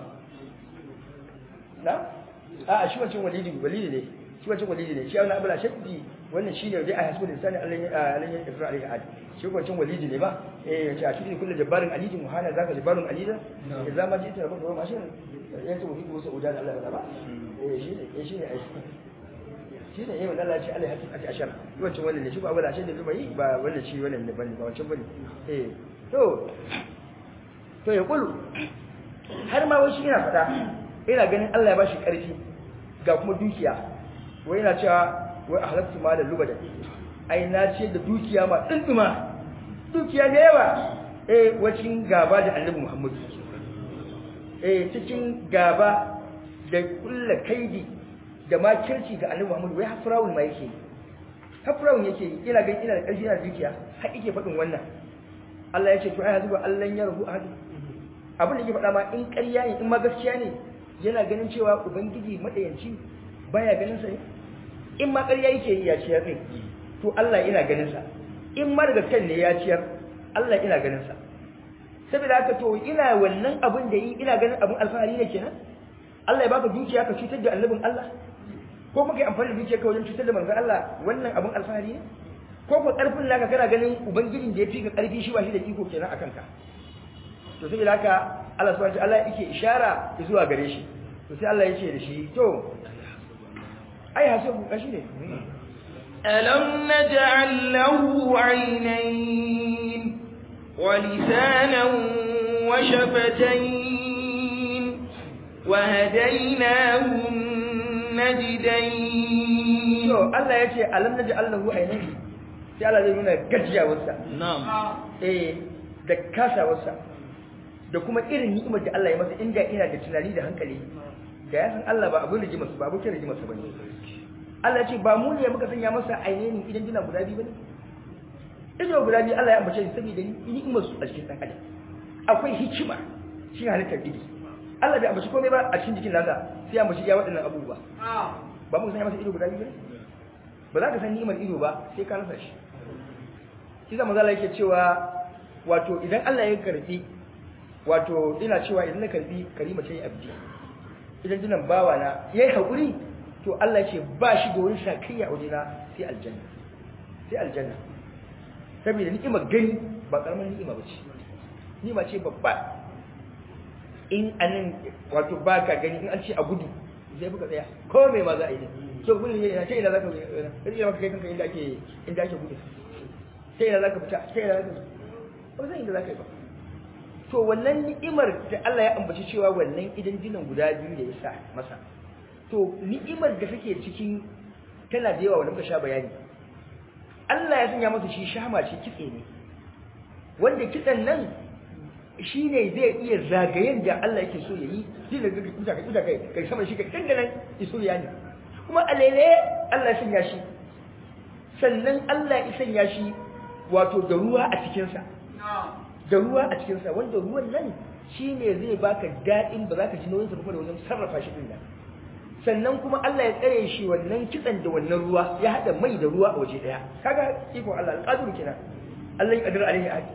na a shi wancan walidi walidi ne shi wancan walidi ne shi wannan Abul Ashid wannan shine dai a hasbul insani Allah ya Allah ya ifra alaihi ad shi wancan walidi ne ba eh ya ce shi kullu jabbarin alidi muhana zaka jabbarun alida idan ma jita ba ba mashin yanzu mu hibu sauda da Allah ba eh shi ne shi ne shi ne yayin Allah ce Allah ya haƙi ashar wancan wannan ne shi ba Abul Ashid al-Jumai ba wannan shi wannan ne bane ba wancan bane eh to to ya kulu har ma wai shi yana fada ina ganin Allah ya bashi ƙarfi ga kuma dukiya wai yana cewa wai ahlaktu ma da lubada ai na ce da dukiya ma tsinduma dukiya da yawa eh wacin gaba da Annabi Muhammad eh cikin gaba da kullu kaidi da ma kirci ga Annabi Muhammad wai hafrawun ma yake hafrawun yake ina ganin ina da ƙarfi ina da dukiya har yake faɗin wannan Allah ya ce to ai zuba Allah ya rubu ahadi abin da yake faɗa ma in ƙarya ne in ma gaskiya ne yana ganin cewa ubangiji madayanci baya ganin sa ne in ma ƙarya yake yi ya ciyar ne to Allah ina ganin sa in ma daga kan ne ya ciyar Allah ina ganin sa saboda haka to ina wannan abin da yi ina ganin abin alfahari ne kenan Allah ya baka dukiya ka cutar da annabin Allah ko muka yi amfani da dukiya ka wajen cutar da manzon Allah wannan abin alfahari ne ko ko karfin naka kana ganin ubangijin da ya fi ka karfi shi ba shi da iko kenan akan ka to saboda haka Allah subhanahu wataala yake ishara zuwa gare shi to sai Allah yake da shi to ai hasibu kashi ne ألم نجعل له عينين ولسانا وشفتين وهديناه النجدين to Allah yace alam naj'al lahu aynayn sai Allah zai nuna gajiyawarsa نعم eh da kasawarsa da kuma irin ni'imar da Allah ya masa inda ina da tunani da hankali da ya san Allah ba abin rigimar su ba abokin rigimar sa bane Allah ya ce ba mu ne muka sanya masa ainihin idan dina guda biyu bane ido guda biyu Allah ya ambace shi saboda ni'imar su a cikin dan adam akwai hikima shi halittar ido Allah bai ambaci komai ba a cikin jikin nasa sai ya ambaci ya waɗannan abubuwa ba mu sanya masa ido guda biyu bane ba za ka san ni'imar ido ba sai ka rasa shi shi zama zala yake cewa wato idan Allah ya karbi wato ina cewa idan na karbi karima ce abdi idan dinan bawa na yayi hakuri to Allah ya ce ba shi da wani shakiyya a wajena sai aljanna sai aljanna saboda ni'imar gani ba karamin ni'ima bace ni'ima ce babba in anan wato baka gani in an ce a gudu sai buka tsaya ko me ma za a yi to gudu ne na ce ina zaka rike maka kai kanka inda ake inda ake gudu sai ina zaka fita sai ina zaka ba zai inda zaka yi ba to wannan ni'imar da Allah ya ambaci cewa wannan idan jinan guda biyu da ya sa masa to ni'imar da take cikin tana da yawa wanda muka sha bayani Allah ya sanya masa shi shama ce kitse ne wanda kitsen nan shine zai iya zagayen da Allah yake so yayi shi da kuka kai kuka kai kai sama shi kai dandanan iso ya ne kuma alele Allah ya sanya shi sannan Allah ya sanya shi wato da ruwa a cikin sa da ruwa a cikin sa wanda ruwan nan shine zai baka dadin ba za ka ji nauyin sa ba da wajen sarrafa shi din nan sannan kuma Allah ya tsare shi wannan kitsan da wannan ruwa ya hada mai da ruwa a waje daya kaga iko Allah alqadir kenan Allah ya kadira alaihi ahad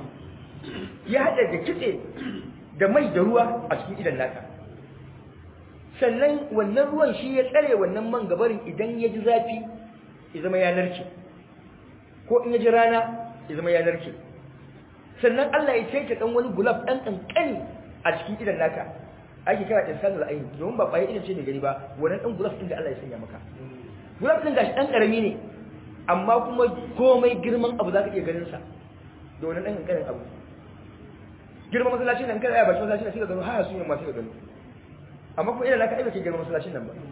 ya hada da kitse da mai da ruwa a cikin idan naka sannan wannan ruwan shi ya tsare wannan man gabarin idan ya ji zafi ya zama ya narke ko in ya ji rana ya zama ya narke sannan Allah ya cece dan wani gulab dan kankani a cikin idan naka ake kira insanul ayn domin ba kwaye idan ce ne gani ba wannan dan gulab din da Allah ya sanya maka gulab din gashi dan karami ne amma kuma komai girman abu zaka iya ganin sa da wannan dan kankanin abu girman masallacin nan kada ya bashi masallacin nan sai ka gano ha sun yi ma sai ka gano amma kuma idan naka aibake girman masallacin nan ba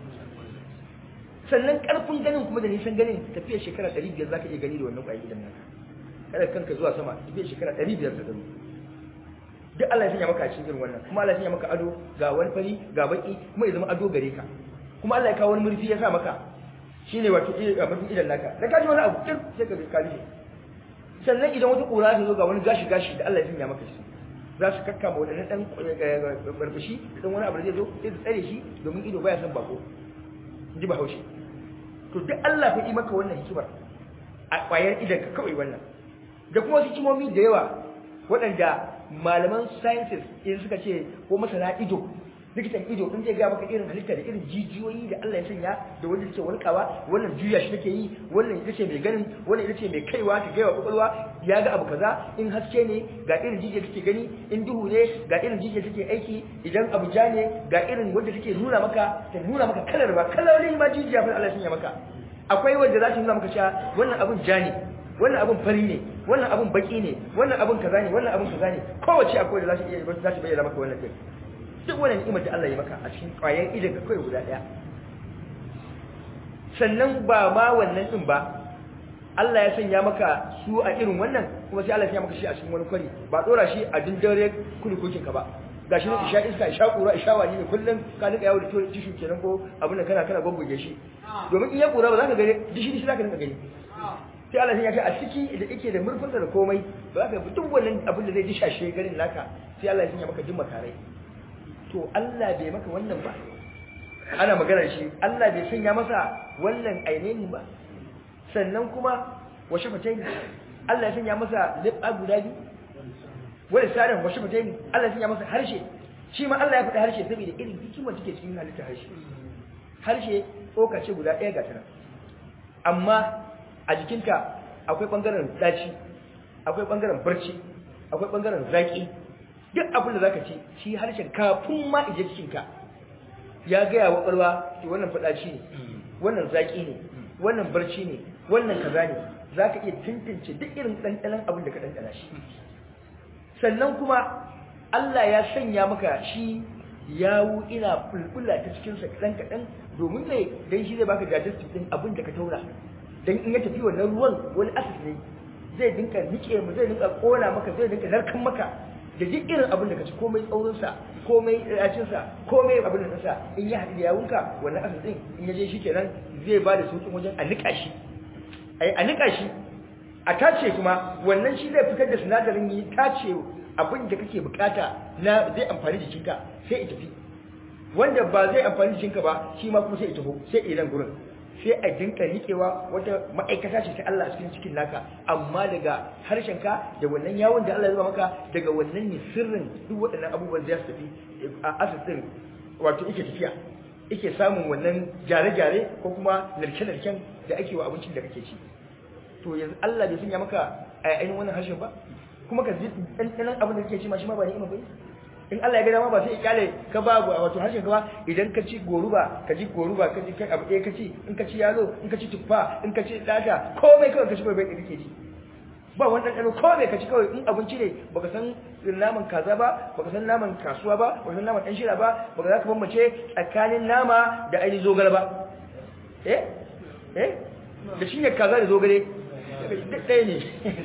sannan karfin ganin kuma da nisan ganin tafiya shekara 500 zaka iya gani da wannan kwaye idan naka kada kanka zuwa sama tafiya shekara 500 ka gano duk Allah ya sanya maka a cikin irin wannan kuma Allah ya sanya maka ado ga wani fari ga baki kuma ya zama ado gare ka kuma Allah ya kawo wani murfi ya sa maka shine wato a mafi idan naka da kaji wani abu tir sai ka ka ji sannan idan wata kura ta zo ga wani gashi gashi da Allah ya sanya maka shi za su kakkama wadannan dan barbashi dan wani abu da zai zo sai su tsare shi domin ido baya son bako ji ba haushi to duk Allah fa yi maka wannan hikimar a kwayar idan ka kawai wannan da kuma wasu hikimomi da yawa waɗanda malaman sciences in suka ce ko masana ido likitan ido in zai ga maka irin halitta da irin jijiyoyi da Allah ya sanya da wanda take walkawa wannan juya shi take yi wannan ita ce mai ganin wannan ita ce mai kaiwa ta gaiwa kwakwalwa ya ga abu kaza in haske ne ga irin jijiya take gani in duhu ne ga irin jijiya take aiki idan abu ja ne ga irin wanda take nuna maka ta nuna maka kalar ba kalolin ma jijiya fa Allah ya sanya maka akwai wanda za ta nuna maka cewa wannan abun ja ne wannan abun fari ne wannan abun baki ne wannan abun kaza ne wannan abun kaza ne kowace akwai da za ta iya za ta bayyana maka wannan din duk wannan ni'imar da Allah ya maka a cikin ƙwayar idan ka kai guda ɗaya sannan ba ma wannan din ba Allah ya sanya maka su a irin wannan kuma sai Allah ya sanya maka shi a cikin wani kwari ba dora shi a dindare kulikukin ka ba gashi ne isha iska isha kura isha wani ne kullum ka nika yawo da tishu kenan ko abin da kana kana goggoge shi domin in ya kura ba za ka gani dishi dishi za ka rinka gani sai Allah ya ce a ciki da yake da murfinsa da komai ba za ka duk wannan abin da zai dishashe garin naka sai Allah ya sanya maka jin makarai to Allah bai maka wannan ba ana maganar shi Allah bai sanya masa wannan ainihin ba sannan kuma wa shafatain Allah ya sanya masa liba guda biyu wani sarin wa shafatain Allah ya sanya masa harshe shi ma Allah ya faɗi harshe saboda irin hikimar take cikin halittar harshe harshe tsoka ce guda ɗaya ga tana amma a jikinta akwai ɓangaren ɗaci akwai ɓangaren barci akwai ɓangaren zaƙi duk abin da zaka ci shi harshen kafin ma ije cikin ka ya ga ya wakwalwa to wannan fadaci ne wannan zaki ne wannan barci ne wannan kaza ne zaka iya tantance duk irin dandanan abin da ka dandana shi sannan kuma Allah ya sanya maka shi yawu ina fulfula ta cikin sa kadan kadan domin ne dan shi zai baka digestive din abin da ka taura dan in ya tafi wannan ruwan wani acid ne zai dinka nike mu zai dinka kona maka zai dinka narkan maka da duk irin abin da ka ci komai tsaurin sa komai yacin sa komai abin da sa in ya haɗu da yawunka wannan acid din in ya je shi kenan zai ba da sauƙin wajen a nika shi ai a nika shi a tace kuma wannan shi zai fitar da sinadarin yi tace abin da kake bukata na zai amfani jikinka sai ya tafi wanda ba zai amfani jikinka ba shi ma kuma sai ya tafi sai idan gurin sai a dinka rikewa wata ma'aikata ce ta Allah a cikin cikin naka amma daga harshenka da wannan yawon da Allah ya zuba maka daga wannan ne sirrin duk waɗannan abubuwan za su tafi a asisin wato yake tafiya yake samun wannan gyare-gyare ko kuma narke-narken da ake wa abincin da kake ci to yanzu Allah bai sanya maka a ainihin wannan harshen ba kuma ka ji ɗanɗanon abin da kake ci ma shi ma ba ni'ima ba in Allah ya ga dama ba sai ya kyale ka ba wato harshen ka ba idan ka ci goruba ka ji goruba ka ji kai abu ɗaya ka ci in ka ci yalo in ka ci tuffa in ka ci data komai kawai ka ci bai bai kake ji ba wani ɗanɗano komai ka ci kawai in abinci ne baka san naman kaza ba baka san naman kasuwa ba baka san naman ɗan shira ba baka za ka bambance tsakanin nama da ainihin zogale ba eh eh da shi ne kaza da zogale duk ɗaya ne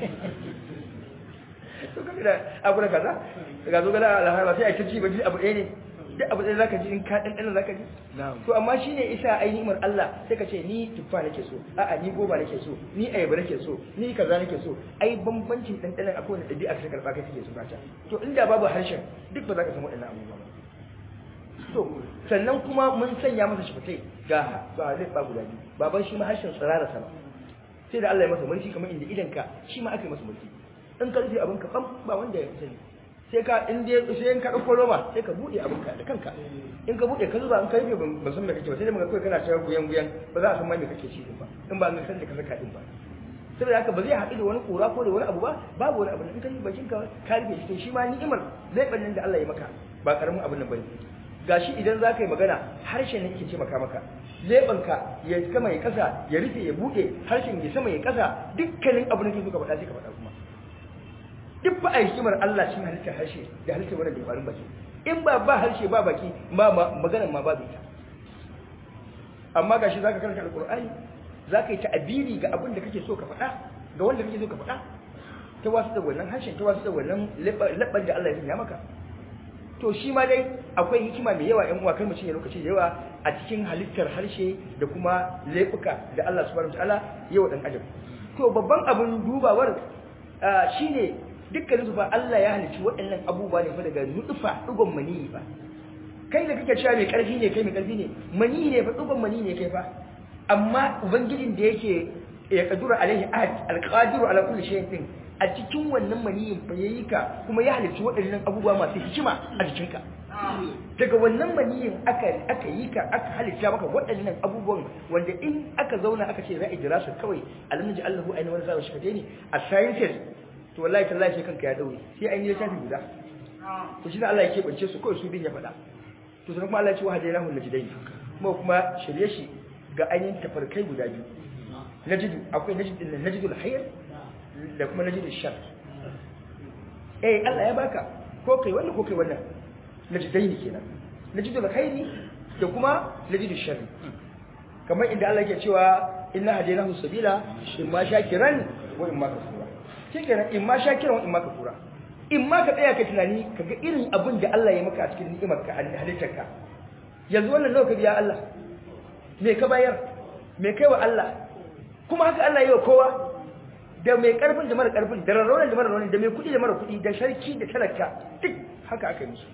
to kaga da abu da kaza daga zo gada alhara sai a ta ci ba ji abu ɗaya ne duk abu ɗaya zaka ji in ka ɗanɗana zaka ji to amma shine isa ai ni'imar Allah sai ka ce ni tuffa nake so a'a ni goba nake so ni ayaba nake so ni kaza nake so ai bambancin ɗanɗanan akwai wani ɗabi'a ka karɓa kai kake so kata to inda babu harshen duk ba za ka samu waɗannan abubuwa ba to sannan kuma mun sanya masa shifatai ga ba zai ba guda biyu baban shi ma harshen tsirara sama sai da Allah ya masa mulki kamar inda idanka shi ma aka yi masa mulki in ka rufe abin ka bam ba wanda ya sani sai ka in dai sai in ka dauko roba sai ka bude abin ka da kanka in ka bude ka zuba in ka rufe ban san me kake ba sai dai muga kai kana cewa guyan guyan ba za a san ma me kake ci din ba in ba an san da ka saka din ba saboda haka ba zai haɗu da wani kura ko da wani abu ba babu wani abu in ka yi bakin ka ka rufe shi shi ma ni'imar zai bannin da Allah ya maka ba karamin abin nan bane gashi idan za ka yi magana harshen ne yake ce maka maka leɓanka ya sama ya kasa ya rufe ya buɗe harshen ya sama ya kasa dukkanin abin da ke so ka faɗa sai ka faɗa kuma duk ba a hikimar Allah cikin halittar harshe da halittar wannan dabarun baki in ba ba harshe ba baki ba maganar ma babu ita amma gashi zaka karanta alqur'ani zaka yi ta'abiri ga abin da kake so ka faɗa ga wanda kake so ka faɗa ta wasu da wannan harshen ta wasu da wannan labban da Allah ya sanya maka to shi ma dai akwai hikima mai yawa ƴan uwa kai mutum ya lokaci da yawa a cikin halittar harshe da kuma laifuka da Allah subhanahu wataala yawa dan adam to babban abin dubawar shine dukkanin su fa Allah ya halicci waɗannan abubuwa ne fa daga nutfa dugon maniyi fa kai da kake cewa mai ƙarfi ne kai mai ƙarfi ne maniyi ne fa dugon maniyi ne kai fa amma ubangijin da yake ya kadura alaihi ahad alqadiru ala kulli shay'in din a cikin wannan maniyin fa yayi ka kuma ya halicci waɗannan abubuwa masu hikima a jikinka daga wannan maniyin aka aka yi ka aka halitta maka waɗannan abubuwan wanda in aka zauna aka ce za a jira su kawai alamji Allahu ainihin wani zaɓa shi ne a sciences to wallahi tallahi sai kanka ya daure sai an yi littafi guda to shi ne Allah ya keɓance su kawai su bin ya faɗa to sannan kuma Allah ya ce wa hadainahu najdain kuma kuma shirye shi ga ainihin tafarkai guda biyu najidu akwai najidul najidul hayr da kuma najidul shar eh Allah ya baka ko kai wannan ko kai wannan najidain kenan najidul hayri da kuma najidul shar kamar inda Allah yake cewa inna hadainahu sabila imma shakiran wa imma kafura shikenan imma shakiran wa imma kafura imma ka tsaya ka tunani kaga irin abin da Allah ya maka a cikin ni'imar ka halittarka yanzu wannan nawa ka biya Allah me ka bayar me kai wa Allah kuma haka Allah yi wa kowa da mai karfin da mara karfin da rarraunin da mara raunin da mai kudi da mara kudi da sarki da talaka duk haka aka yi musu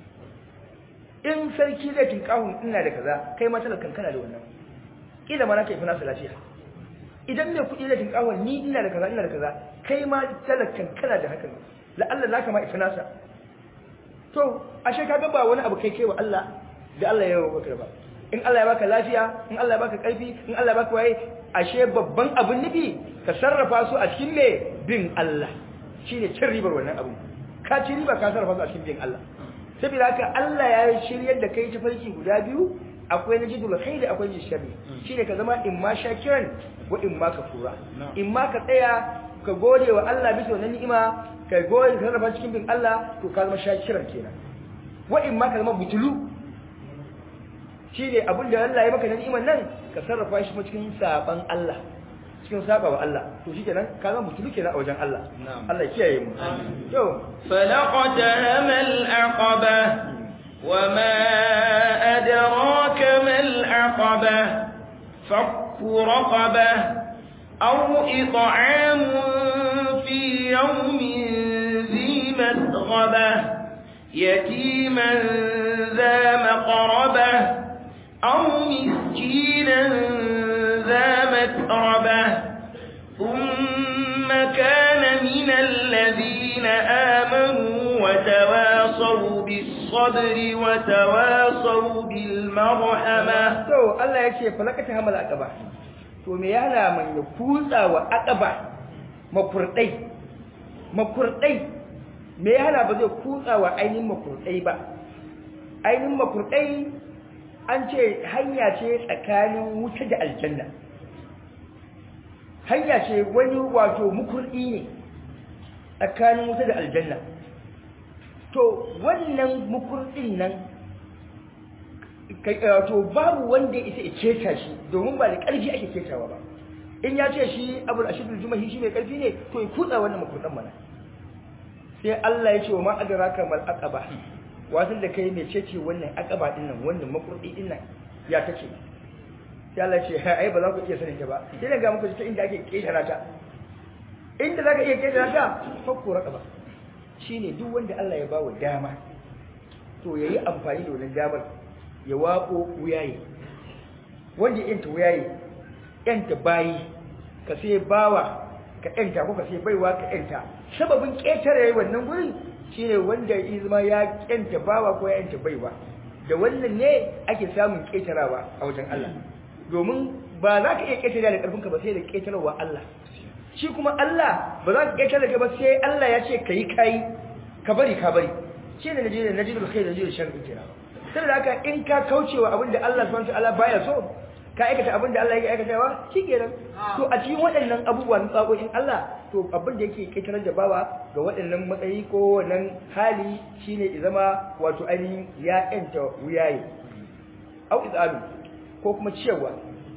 in sarki zai tinkahun ina da kaza kai ma talakan kana da wannan kila ma na kai fina lafiya idan mai kudi zai tinkahun ni ina da kaza ina da kaza kai ma talakan kana da hakan la'alla zaka ma ifi nasa to ashe kaga ba wani abu kai kai wa Allah da Allah ya yi wa ba in Allah ya baka lafiya in Allah ya baka karfi in Allah ya baka waye ashe babban abin nufi ka sarrafa su a cikin me bin Allah shine cin ribar wannan abu ka ci riba ka sarrafa su a cikin bin Allah saboda haka Allah ya shiryar da kai tafarki guda biyu akwai na jidul khairi akwai na sharri shine ka zama in ma shakiran wa in ma kafura in ma ka tsaya ka gode wa Allah bisa wannan ni'ima ka gode ka sarrafa cikin bin Allah to ka zama shakiran kenan wa in ma ka zama butulu shine abin da Allah ya maka na ni'iman nan ka sarrafa shi cikin saban Allah cikin saba wa Allah to shikenan ka zama butulu kenan a wajen Allah Allah ya kiyaye mu to فلقتهم العقبة وما أدراك ما العقبة فك رقبة أو إطعام في يوم ذي مسغبة يتيما ذا مقربة أو مسكينا ذا متربة ثم كان من الذين آمنوا وتواصوا بالصبر وتواصوا بالمرحمة to Allah ya ce falakata hamal aqaba to me yana man ya kutsa wa aqaba makurdai makurdai me yana ba zai kutsa wa ainihin makurdai ba ainihin makurdai an ce hanya ce tsakanin wuta da aljanna hanya ce wani wato mukurdi ne tsakanin wuta da aljanna to wannan mukurdin nan to babu wanda ya isa ya keta shi domin ba da ƙarfi ake ketawa ba in ya ce shi abul ashidul jumahi shi mai ƙarfi ne to ya kutsa wannan makurdan mana sai Allah ya ce wa ma adraka mal aqaba wasan da kai mai cece wannan aqaba din nan wannan makurdi din nan ya take sai Allah ya ce ai ba za ku iya sanin ta ba sai na ga muku ta inda ake ketara ta inda zaka iya ketara ta fakku raqaba shine duk wanda Allah ya bawa dama to yayi amfani da wannan damar ya wako wuyaye wanda yanta wuyaye yanta bayi ka sai bawa ka yanta ko ka sai baiwa ka yanta sababin ketare wannan gurin shine wanda ya zama ya yanta bawa ko ya yanta baiwa da wannan ne ake samun ketarawa a wajen Allah domin ba za ka iya ketare da karfinka ba sai da ketarwa Allah shi kuma Allah ba za ka ketare da ba sai Allah ya ce kai kai ka bari ka bari shine najidul najidul khair najidul sharri kenan sai da haka in ka kaucewa abin da Allah subhanahu wataala baya so ka aikata abin da Allah yake aikatawa shikenan to a cikin waɗannan abubuwa na tsakokin Allah to abin da yake kaitarar da bawa ga waɗannan matsayi ko wannan hali shine ya zama wato ainihin ya ƴanta wuyaye au izalu ko kuma ciyarwa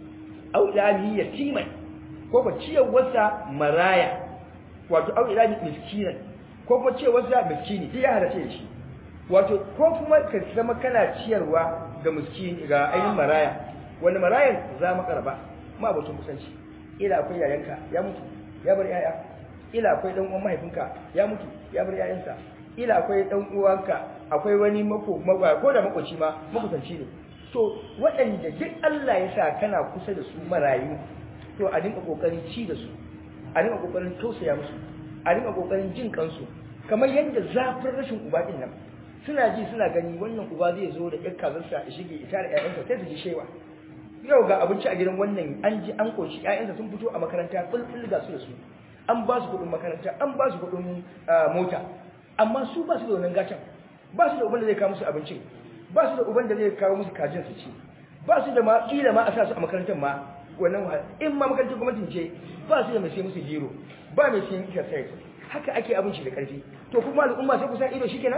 au ilami yatiman ko kuma ciyarwarsa maraya wato au ilami miskinan ko kuma ciyarwarsa miskini duk ya halace shi wato ko kuma ka zama kana ciyarwa ga miskini ga ainihin maraya wani marayan za mu karba ma batun kusanci ila akwai yayanka ya mutu ya bar yaya ila akwai dan uwan mahaifinka ya mutu ya bar yayansa ila akwai dan uwanka akwai wani mako ko da makoci ma makusanci ne to waɗanda duk Allah ya sa kana kusa da su marayu to a dinka kokarin ci da su a dinka kokarin tausaya musu a dinka kokarin jin kansu kamar yadda zafin rashin uba din nan suna ji suna gani wannan uba zai zo da ƴar kazarsa ya shige ita da ƴaƴansa sai su ji shewa yau ga abinci a gidan wannan an ji an koshi ƴaƴansa sun fito a makaranta bulbul ga su da su an ba su kuɗin makaranta an ba su kuɗin mota amma su ba su da wannan gatan ba su da uban da zai kawo musu abincin ba su da uban da zai kawo musu kajin su ci ba su da ma kila ma a sa su a makarantar ma wannan wahala in ma makarantar gwamnatin ce ba su da mai sai musu gero ba mai sayan exercise haka ake abinci da ƙarfi to kuma al'umma sai kusa ido shikenan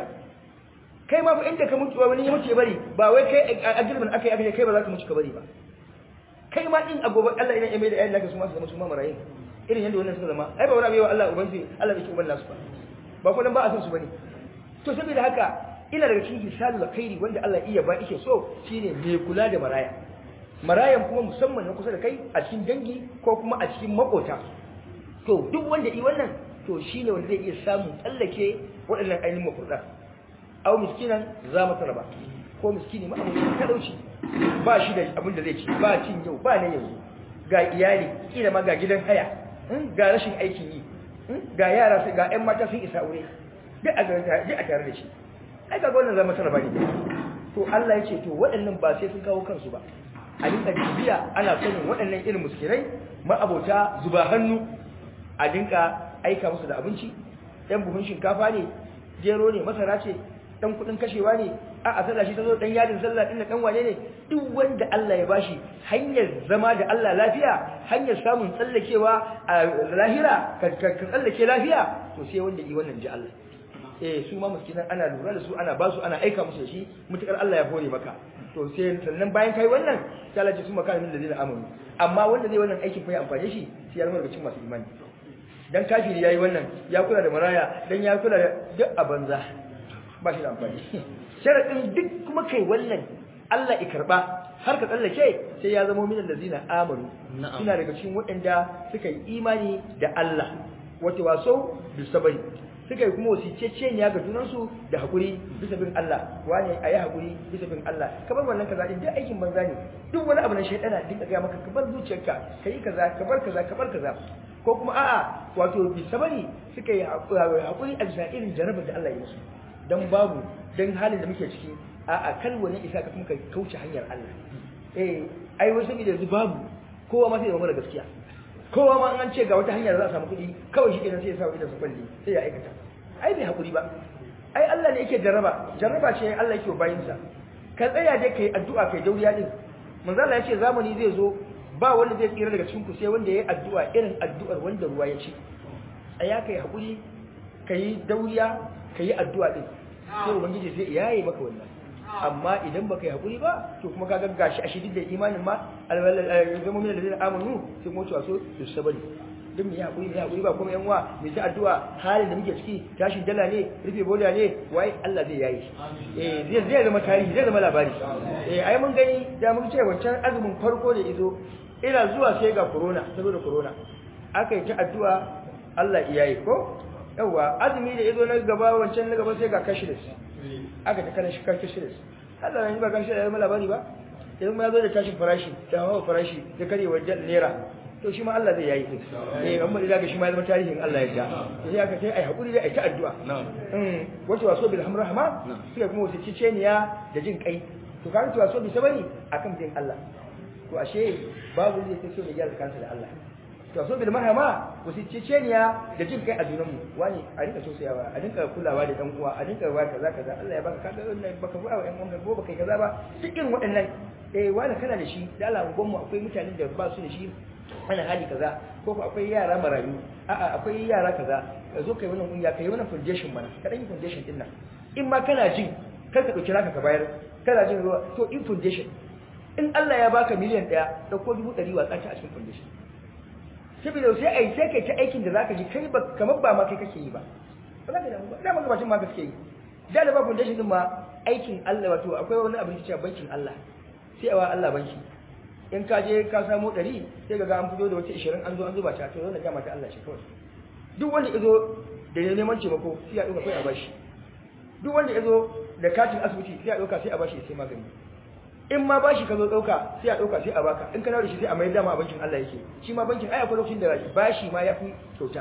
kai ma fa inda ka mutu wani ya mutu ya bari ba wai kai a girbin aka yi aka kai ba za ka mutu ka bari ba kai ma din a gobe Allah idan ya mai da ayyukan naka su ma su zama su ma marayin irin yadda wannan suka zama ai ba wani abu Allah uban su Allah bai ci uban nasu ba ba kuma ba a san su bane to saboda haka ina daga cikin misalul khairi wanda Allah iya ba yake so shine mai kula da maraya marayan kuma musamman na kusa da kai a cikin dangi ko kuma a cikin makota to duk wanda yi wannan to shine wanda zai iya samun tsallake waɗannan ainihin makurda aw miskinan za mu tarba ko miskini ma abin talauci ba shi da abin da zai ci ba cin yau ba na yanzu ga iyali kila ma ga gidan haya ga rashin aikin yi ga yara ga ƴan mata sun isa aure duk a duk a tare da shi ai ga wannan zama tarba ne to Allah ya ce to waɗannan ba sai sun kawo kansu ba a dinka bibiya ana sanin waɗannan irin muskirai ma'abota zuba hannu a dinka aika musu da abinci ɗan buhun shinkafa ne gero ne masara ce dan kudin kashewa ne a a sallah shi ta zo dan yadin sallah din dan wane ne duk wanda Allah ya bashi hanyar zama da Allah lafiya hanyar samun tsallakewa a lahira ka tsallake lafiya to sai wanda yi wannan ji Allah eh su ma miskinan ana lura da su ana ba su ana aika musu da shi mutukar Allah ya hore maka to sai sannan bayan kai wannan sai Allah ya su maka min da zai amanu amma wanda zai wannan aikin fa ya amfane shi sai ya zama daga cikin masu imani dan kafiri yayi wannan ya kula da maraya dan ya kula da duk a banza ba shi da amfani sharadin duk kuma kai wannan Allah ya karba har ka tsallake sai ya zama min allazina amanu suna daga cikin waɗanda suka yi imani da Allah wata waso bisabari suka yi kuma wasiceceniya ga junansu da haƙuri bisa bin Allah wane a yi haƙuri bisa bin Allah kamar wannan kaza din duk aikin banza ne duk wani abu na shaidana dinka gaya maka ka bar zuciyarka ka yi kaza ka bar kaza ka bar kaza ko kuma a'a wato bisabari suka yi haƙuri a bisa irin jarabar da Allah ya musu dan babu dan halin da muke ciki a'a kal wani isa ka kuma ka kauce hanyar Allah eh ai wasu da yanzu babu kowa ma sai ya mara gaskiya kowa ma an ce ga wata hanyar da za a samu kuɗi kawai shi kenan sai ya sa idan su kwalli sai ya aikata ai bai hakuri ba ai Allah ne yake jarraba jarraba ce Allah yake bayin sa ka tsaya dai kai addu'a kai dauriya din manzo Allah yace zamani zai zo ba wanda zai tsira daga cikin ku sai wanda yayi addu'a irin addu'ar wanda ruwa ya ci tsaya kai hakuri kai dauriya kai addu'a din sai ubangiji sai yayi maka wannan amma idan baka yi hakuri ba to kuma kaga gashi a shidid da imanin ma alzama min alladhina amanu sai kuma cewa so su sabari duk mai hakuri mai hakuri ba kuma yan uwa mai ta addu'a halin da muke ciki tashin dala ne rufe boda ne wai Allah zai yayi eh zai zai zama tarihi zai zama labari eh ai mun gani da mun ce wancan azumin farko da izo ina zuwa sai ga corona saboda corona aka yi ta addu'a Allah iyaye ko yawa azumi da izo na gaba wancan na gaba sai ga cashless aka ta kana shi cashless Allah ne ba gashi da zama labari ba idan ma zo da tashin farashi da hawa farashi da karewar naira to shi ma Allah zai yayi din eh amma da ga shi ma zama tarihin Allah ya ja to sai aka ce ai hakuri da ai ta addu'a mm wato waso bil hamrahma sai kuma wasu ciceniya da jin kai to kan to waso bi sabani akan bin Allah to ashe babu zai take so da gyara kansa da Allah to waso bil marhama wasu ciceniya da jin kai a junan mu wani a rika sosayawa a dinka kulawa da dan uwa a dinka wa kaza kaza Allah ya baka kaga wannan baka ba wa ƴan uwanka ko baka kaza ba cikin waɗannan eh wani kana da shi da Allah mu akwai mutanen da ba su da shi ana hali kaza ko ko akwai yara marayu a'a akwai yara kaza ka zo kai wannan kungiya kai wannan foundation mana ka dan yi foundation din nan in ma kana jin kar ka dauki naka ka bayar kana jin ruwa to in foundation in Allah ya baka miliyan daya da ko dubu ɗari watsa ta a cikin foundation saboda sai ai sai kai ta aikin da zaka ji kai ba kamar ba ma kai kake yi ba ba za ka damu ba da ma gabashin ma kake yi da da ba foundation din ma aikin Allah wato akwai wani abin da cewa bankin Allah sai awa Allah banki in ka je ka samu ɗari sai ga an fito da wata ishirin an zo an zuba ta to wannan jama'a ta Allah ce kawai duk wanda ya zo da ya neman taimako sai ya ɗauka kai a bashi duk wanda ya zo da katin asibiti sai ya ɗauka sai a bashi sai magani in ma bashi ka zo ɗauka sai a ɗauka sai a baka in ka dawo da shi sai a mai dama a bankin Allah yake shi ma bankin ai akwai lokacin da bashi ma ya fi kyauta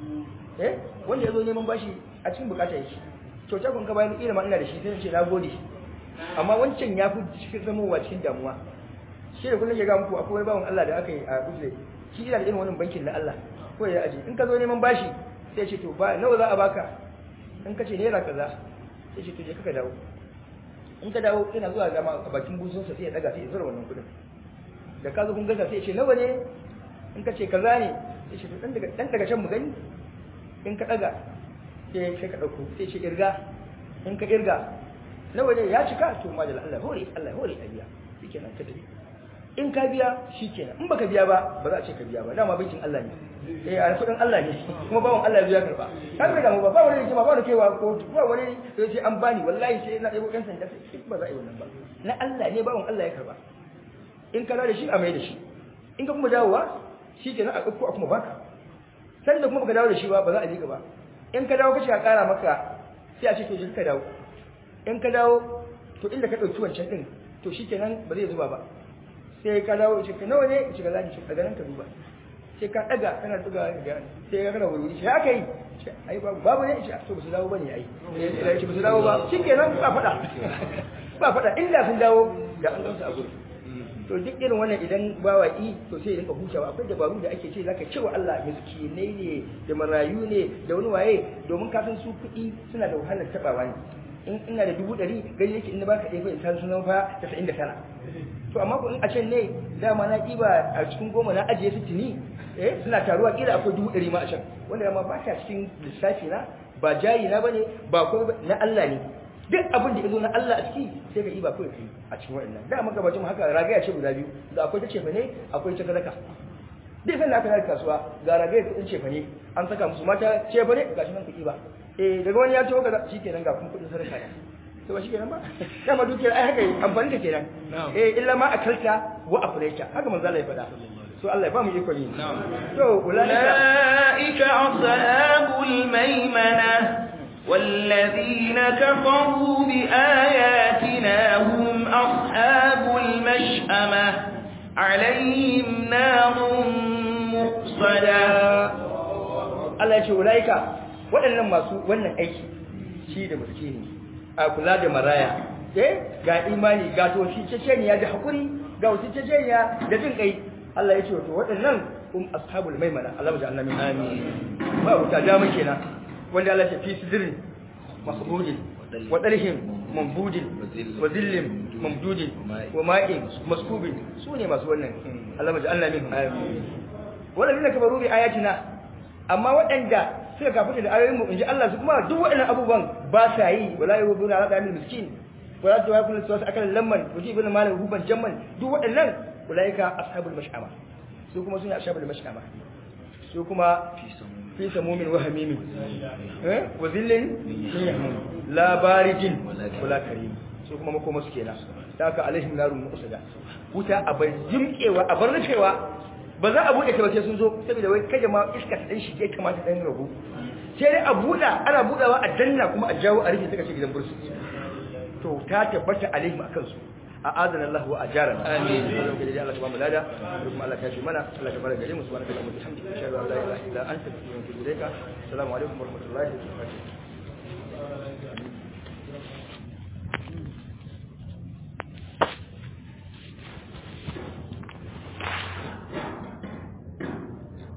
eh wanda ya zo neman bashi a cikin bukata yake kyauta kun ka bayan ila ma ina da shi sai ce na gode amma wancan ya fi cikin zamowa cikin damuwa shi da kullum ya ga muku akwai bawan Allah da aka yi a Uzle shi ina da irin wannan bankin na Allah ko ya aje in ka zo neman bashi sai ce to ba nawa za a baka in ka ce naira kaza sai ce to je ka dawo in ka dawo ina zuwa zama a bakin busun sa sai ya daga sai ya zura wannan kudin da ka zo kun gasa sai ya ce nawa ne in ka ce kaza ne sai ce to dan daga dan daga can mu gani in ka daga sai sai ka dauko sai ce irga in ka irga nawa ne ya cika to majal Allah hore Allah hore a biya shikenan ka tafi in ka biya shikenan in baka biya ba ba za a ce ka biya ba dama bankin Allah ne eh a kudin Allah ne kuma bawon Allah ya karba kan bai damu ba ba wani ba ba wani kewa ko ba wani sai ce an bani wallahi sai na ɗebo ɗan sanda sai ba za a yi wannan ba na Allah ne bawon Allah ya karba in ka da shi a mai da shi in ka kuma dawowa shikenan a ɗauko a kuma baka sanda kuma baka dawo da shi ba ba za a ji ka ba in ka dawo kace a ƙara maka sai a ce to je ka dawo in ka dawo to inda ka ɗauki wancan ɗin to shi kenan ba zai zuba ba sai ka dawo ce ka nawa ne ce ka zaɗi ce daga nan ka duba sai ka ɗaga kana ɗaga ga sai ka kana wuri shi aka yi ai babu babu ne ce to ba su dawo ba ne ai ce ba su dawo ba shi kenan ba faɗa ba faɗa inda sun dawo da an gamsa a gudu to duk irin wannan idan bawa yi to sai rinka hutawa akwai dabaru da ake ce zaka cewa Allah miskinai ne da marayu ne da wani waye domin ka san su kuɗi suna da wahalar tabawa ne in ina da dubu ɗari gani yake in na baka ɗaya fa in ta sunan fa tasa'in da tara to amma ko in a can ne dama na ɗiba a cikin goma na ajiye su tuni eh suna taruwa kila akwai dubu ɗari ma a can wanda dama ba ta cikin lissafi na ba jayi na bane ba ko na Allah ne duk abin da ya zo na Allah a ciki sai ka ɗiba kawai kai a cikin waɗannan da maka bacin haka ragaya ce guda biyu da akwai ta cefa ne akwai ta sadaka duk sanda aka yi kasuwa ga ragaya kuɗin cefa ne an saka musu mata cefa ne ga shi nan ku ɗiba eh daga wani ya ce kaza shikenan ga kun kuɗin sadaka ne to ba shikenan ba dama dukiyar ai haka amfani da kenan eh illa ma akalta wa aflaita haka manzo Allah ya faɗa so Allah ya ba mu iko ne to ulaika أولئك أصحاب الميمنة والذين كفروا بآياتنا هم أصحاب المشأمة عليهم نار مؤصدة Allah ya ce ulaika waɗannan masu wannan aiki shi da miskini a kula da maraya eh ga imani ga to shi ceceniya da hakuri ga wasu ceceniya da jin kai Allah ya ce to waɗannan um ashabul maimana Allah ya ja'alna min amin ba wuta da muke kenan wanda Allah ya ce fi sidrin masbudin wa dalhim mambudin wa zillim mamdudin wa ma'in maskubin su ne masu wannan Allah ya ja'alna min amin waɗanda kabaru bi ayatina amma waɗanda suka kafuta da ayoyin mu inji Allah su kuma duk waɗannan abubuwan ba sa yi wala yubuna ala dalil miskin wala tawakul su akan lamman wuji ibn malik huban jamman duk waɗannan ulaika ashabul mash'ama su kuma sune ashabul mash'ama su kuma fi samumin wa hamimin eh wa zillin min yahmum la barijin wala karim su kuma makoma su kenan da haka alaihim narun muqsada wuta a bar jimkewa a bar rufewa ba za a buɗe ta ba sai sun zo saboda wai kaje ma iska ta dan shige kamata dan rabu sai dai a buɗa ana buɗawa a danna kuma a jawo a rufe suka ce gidan bursu to ta tabbata alaihim akan su a adana Allah wa ajarana amin Allah ya Allah subhanahu wa ta'ala kuma Allah ya shi mana Allah ya baraka gare mu subhanahu wa ta'ala alhamdulillah ashhadu an la ilaha illa anta astaghfiruka wa atubu ilaika assalamu alaikum wa rahmatullahi wa barakatuh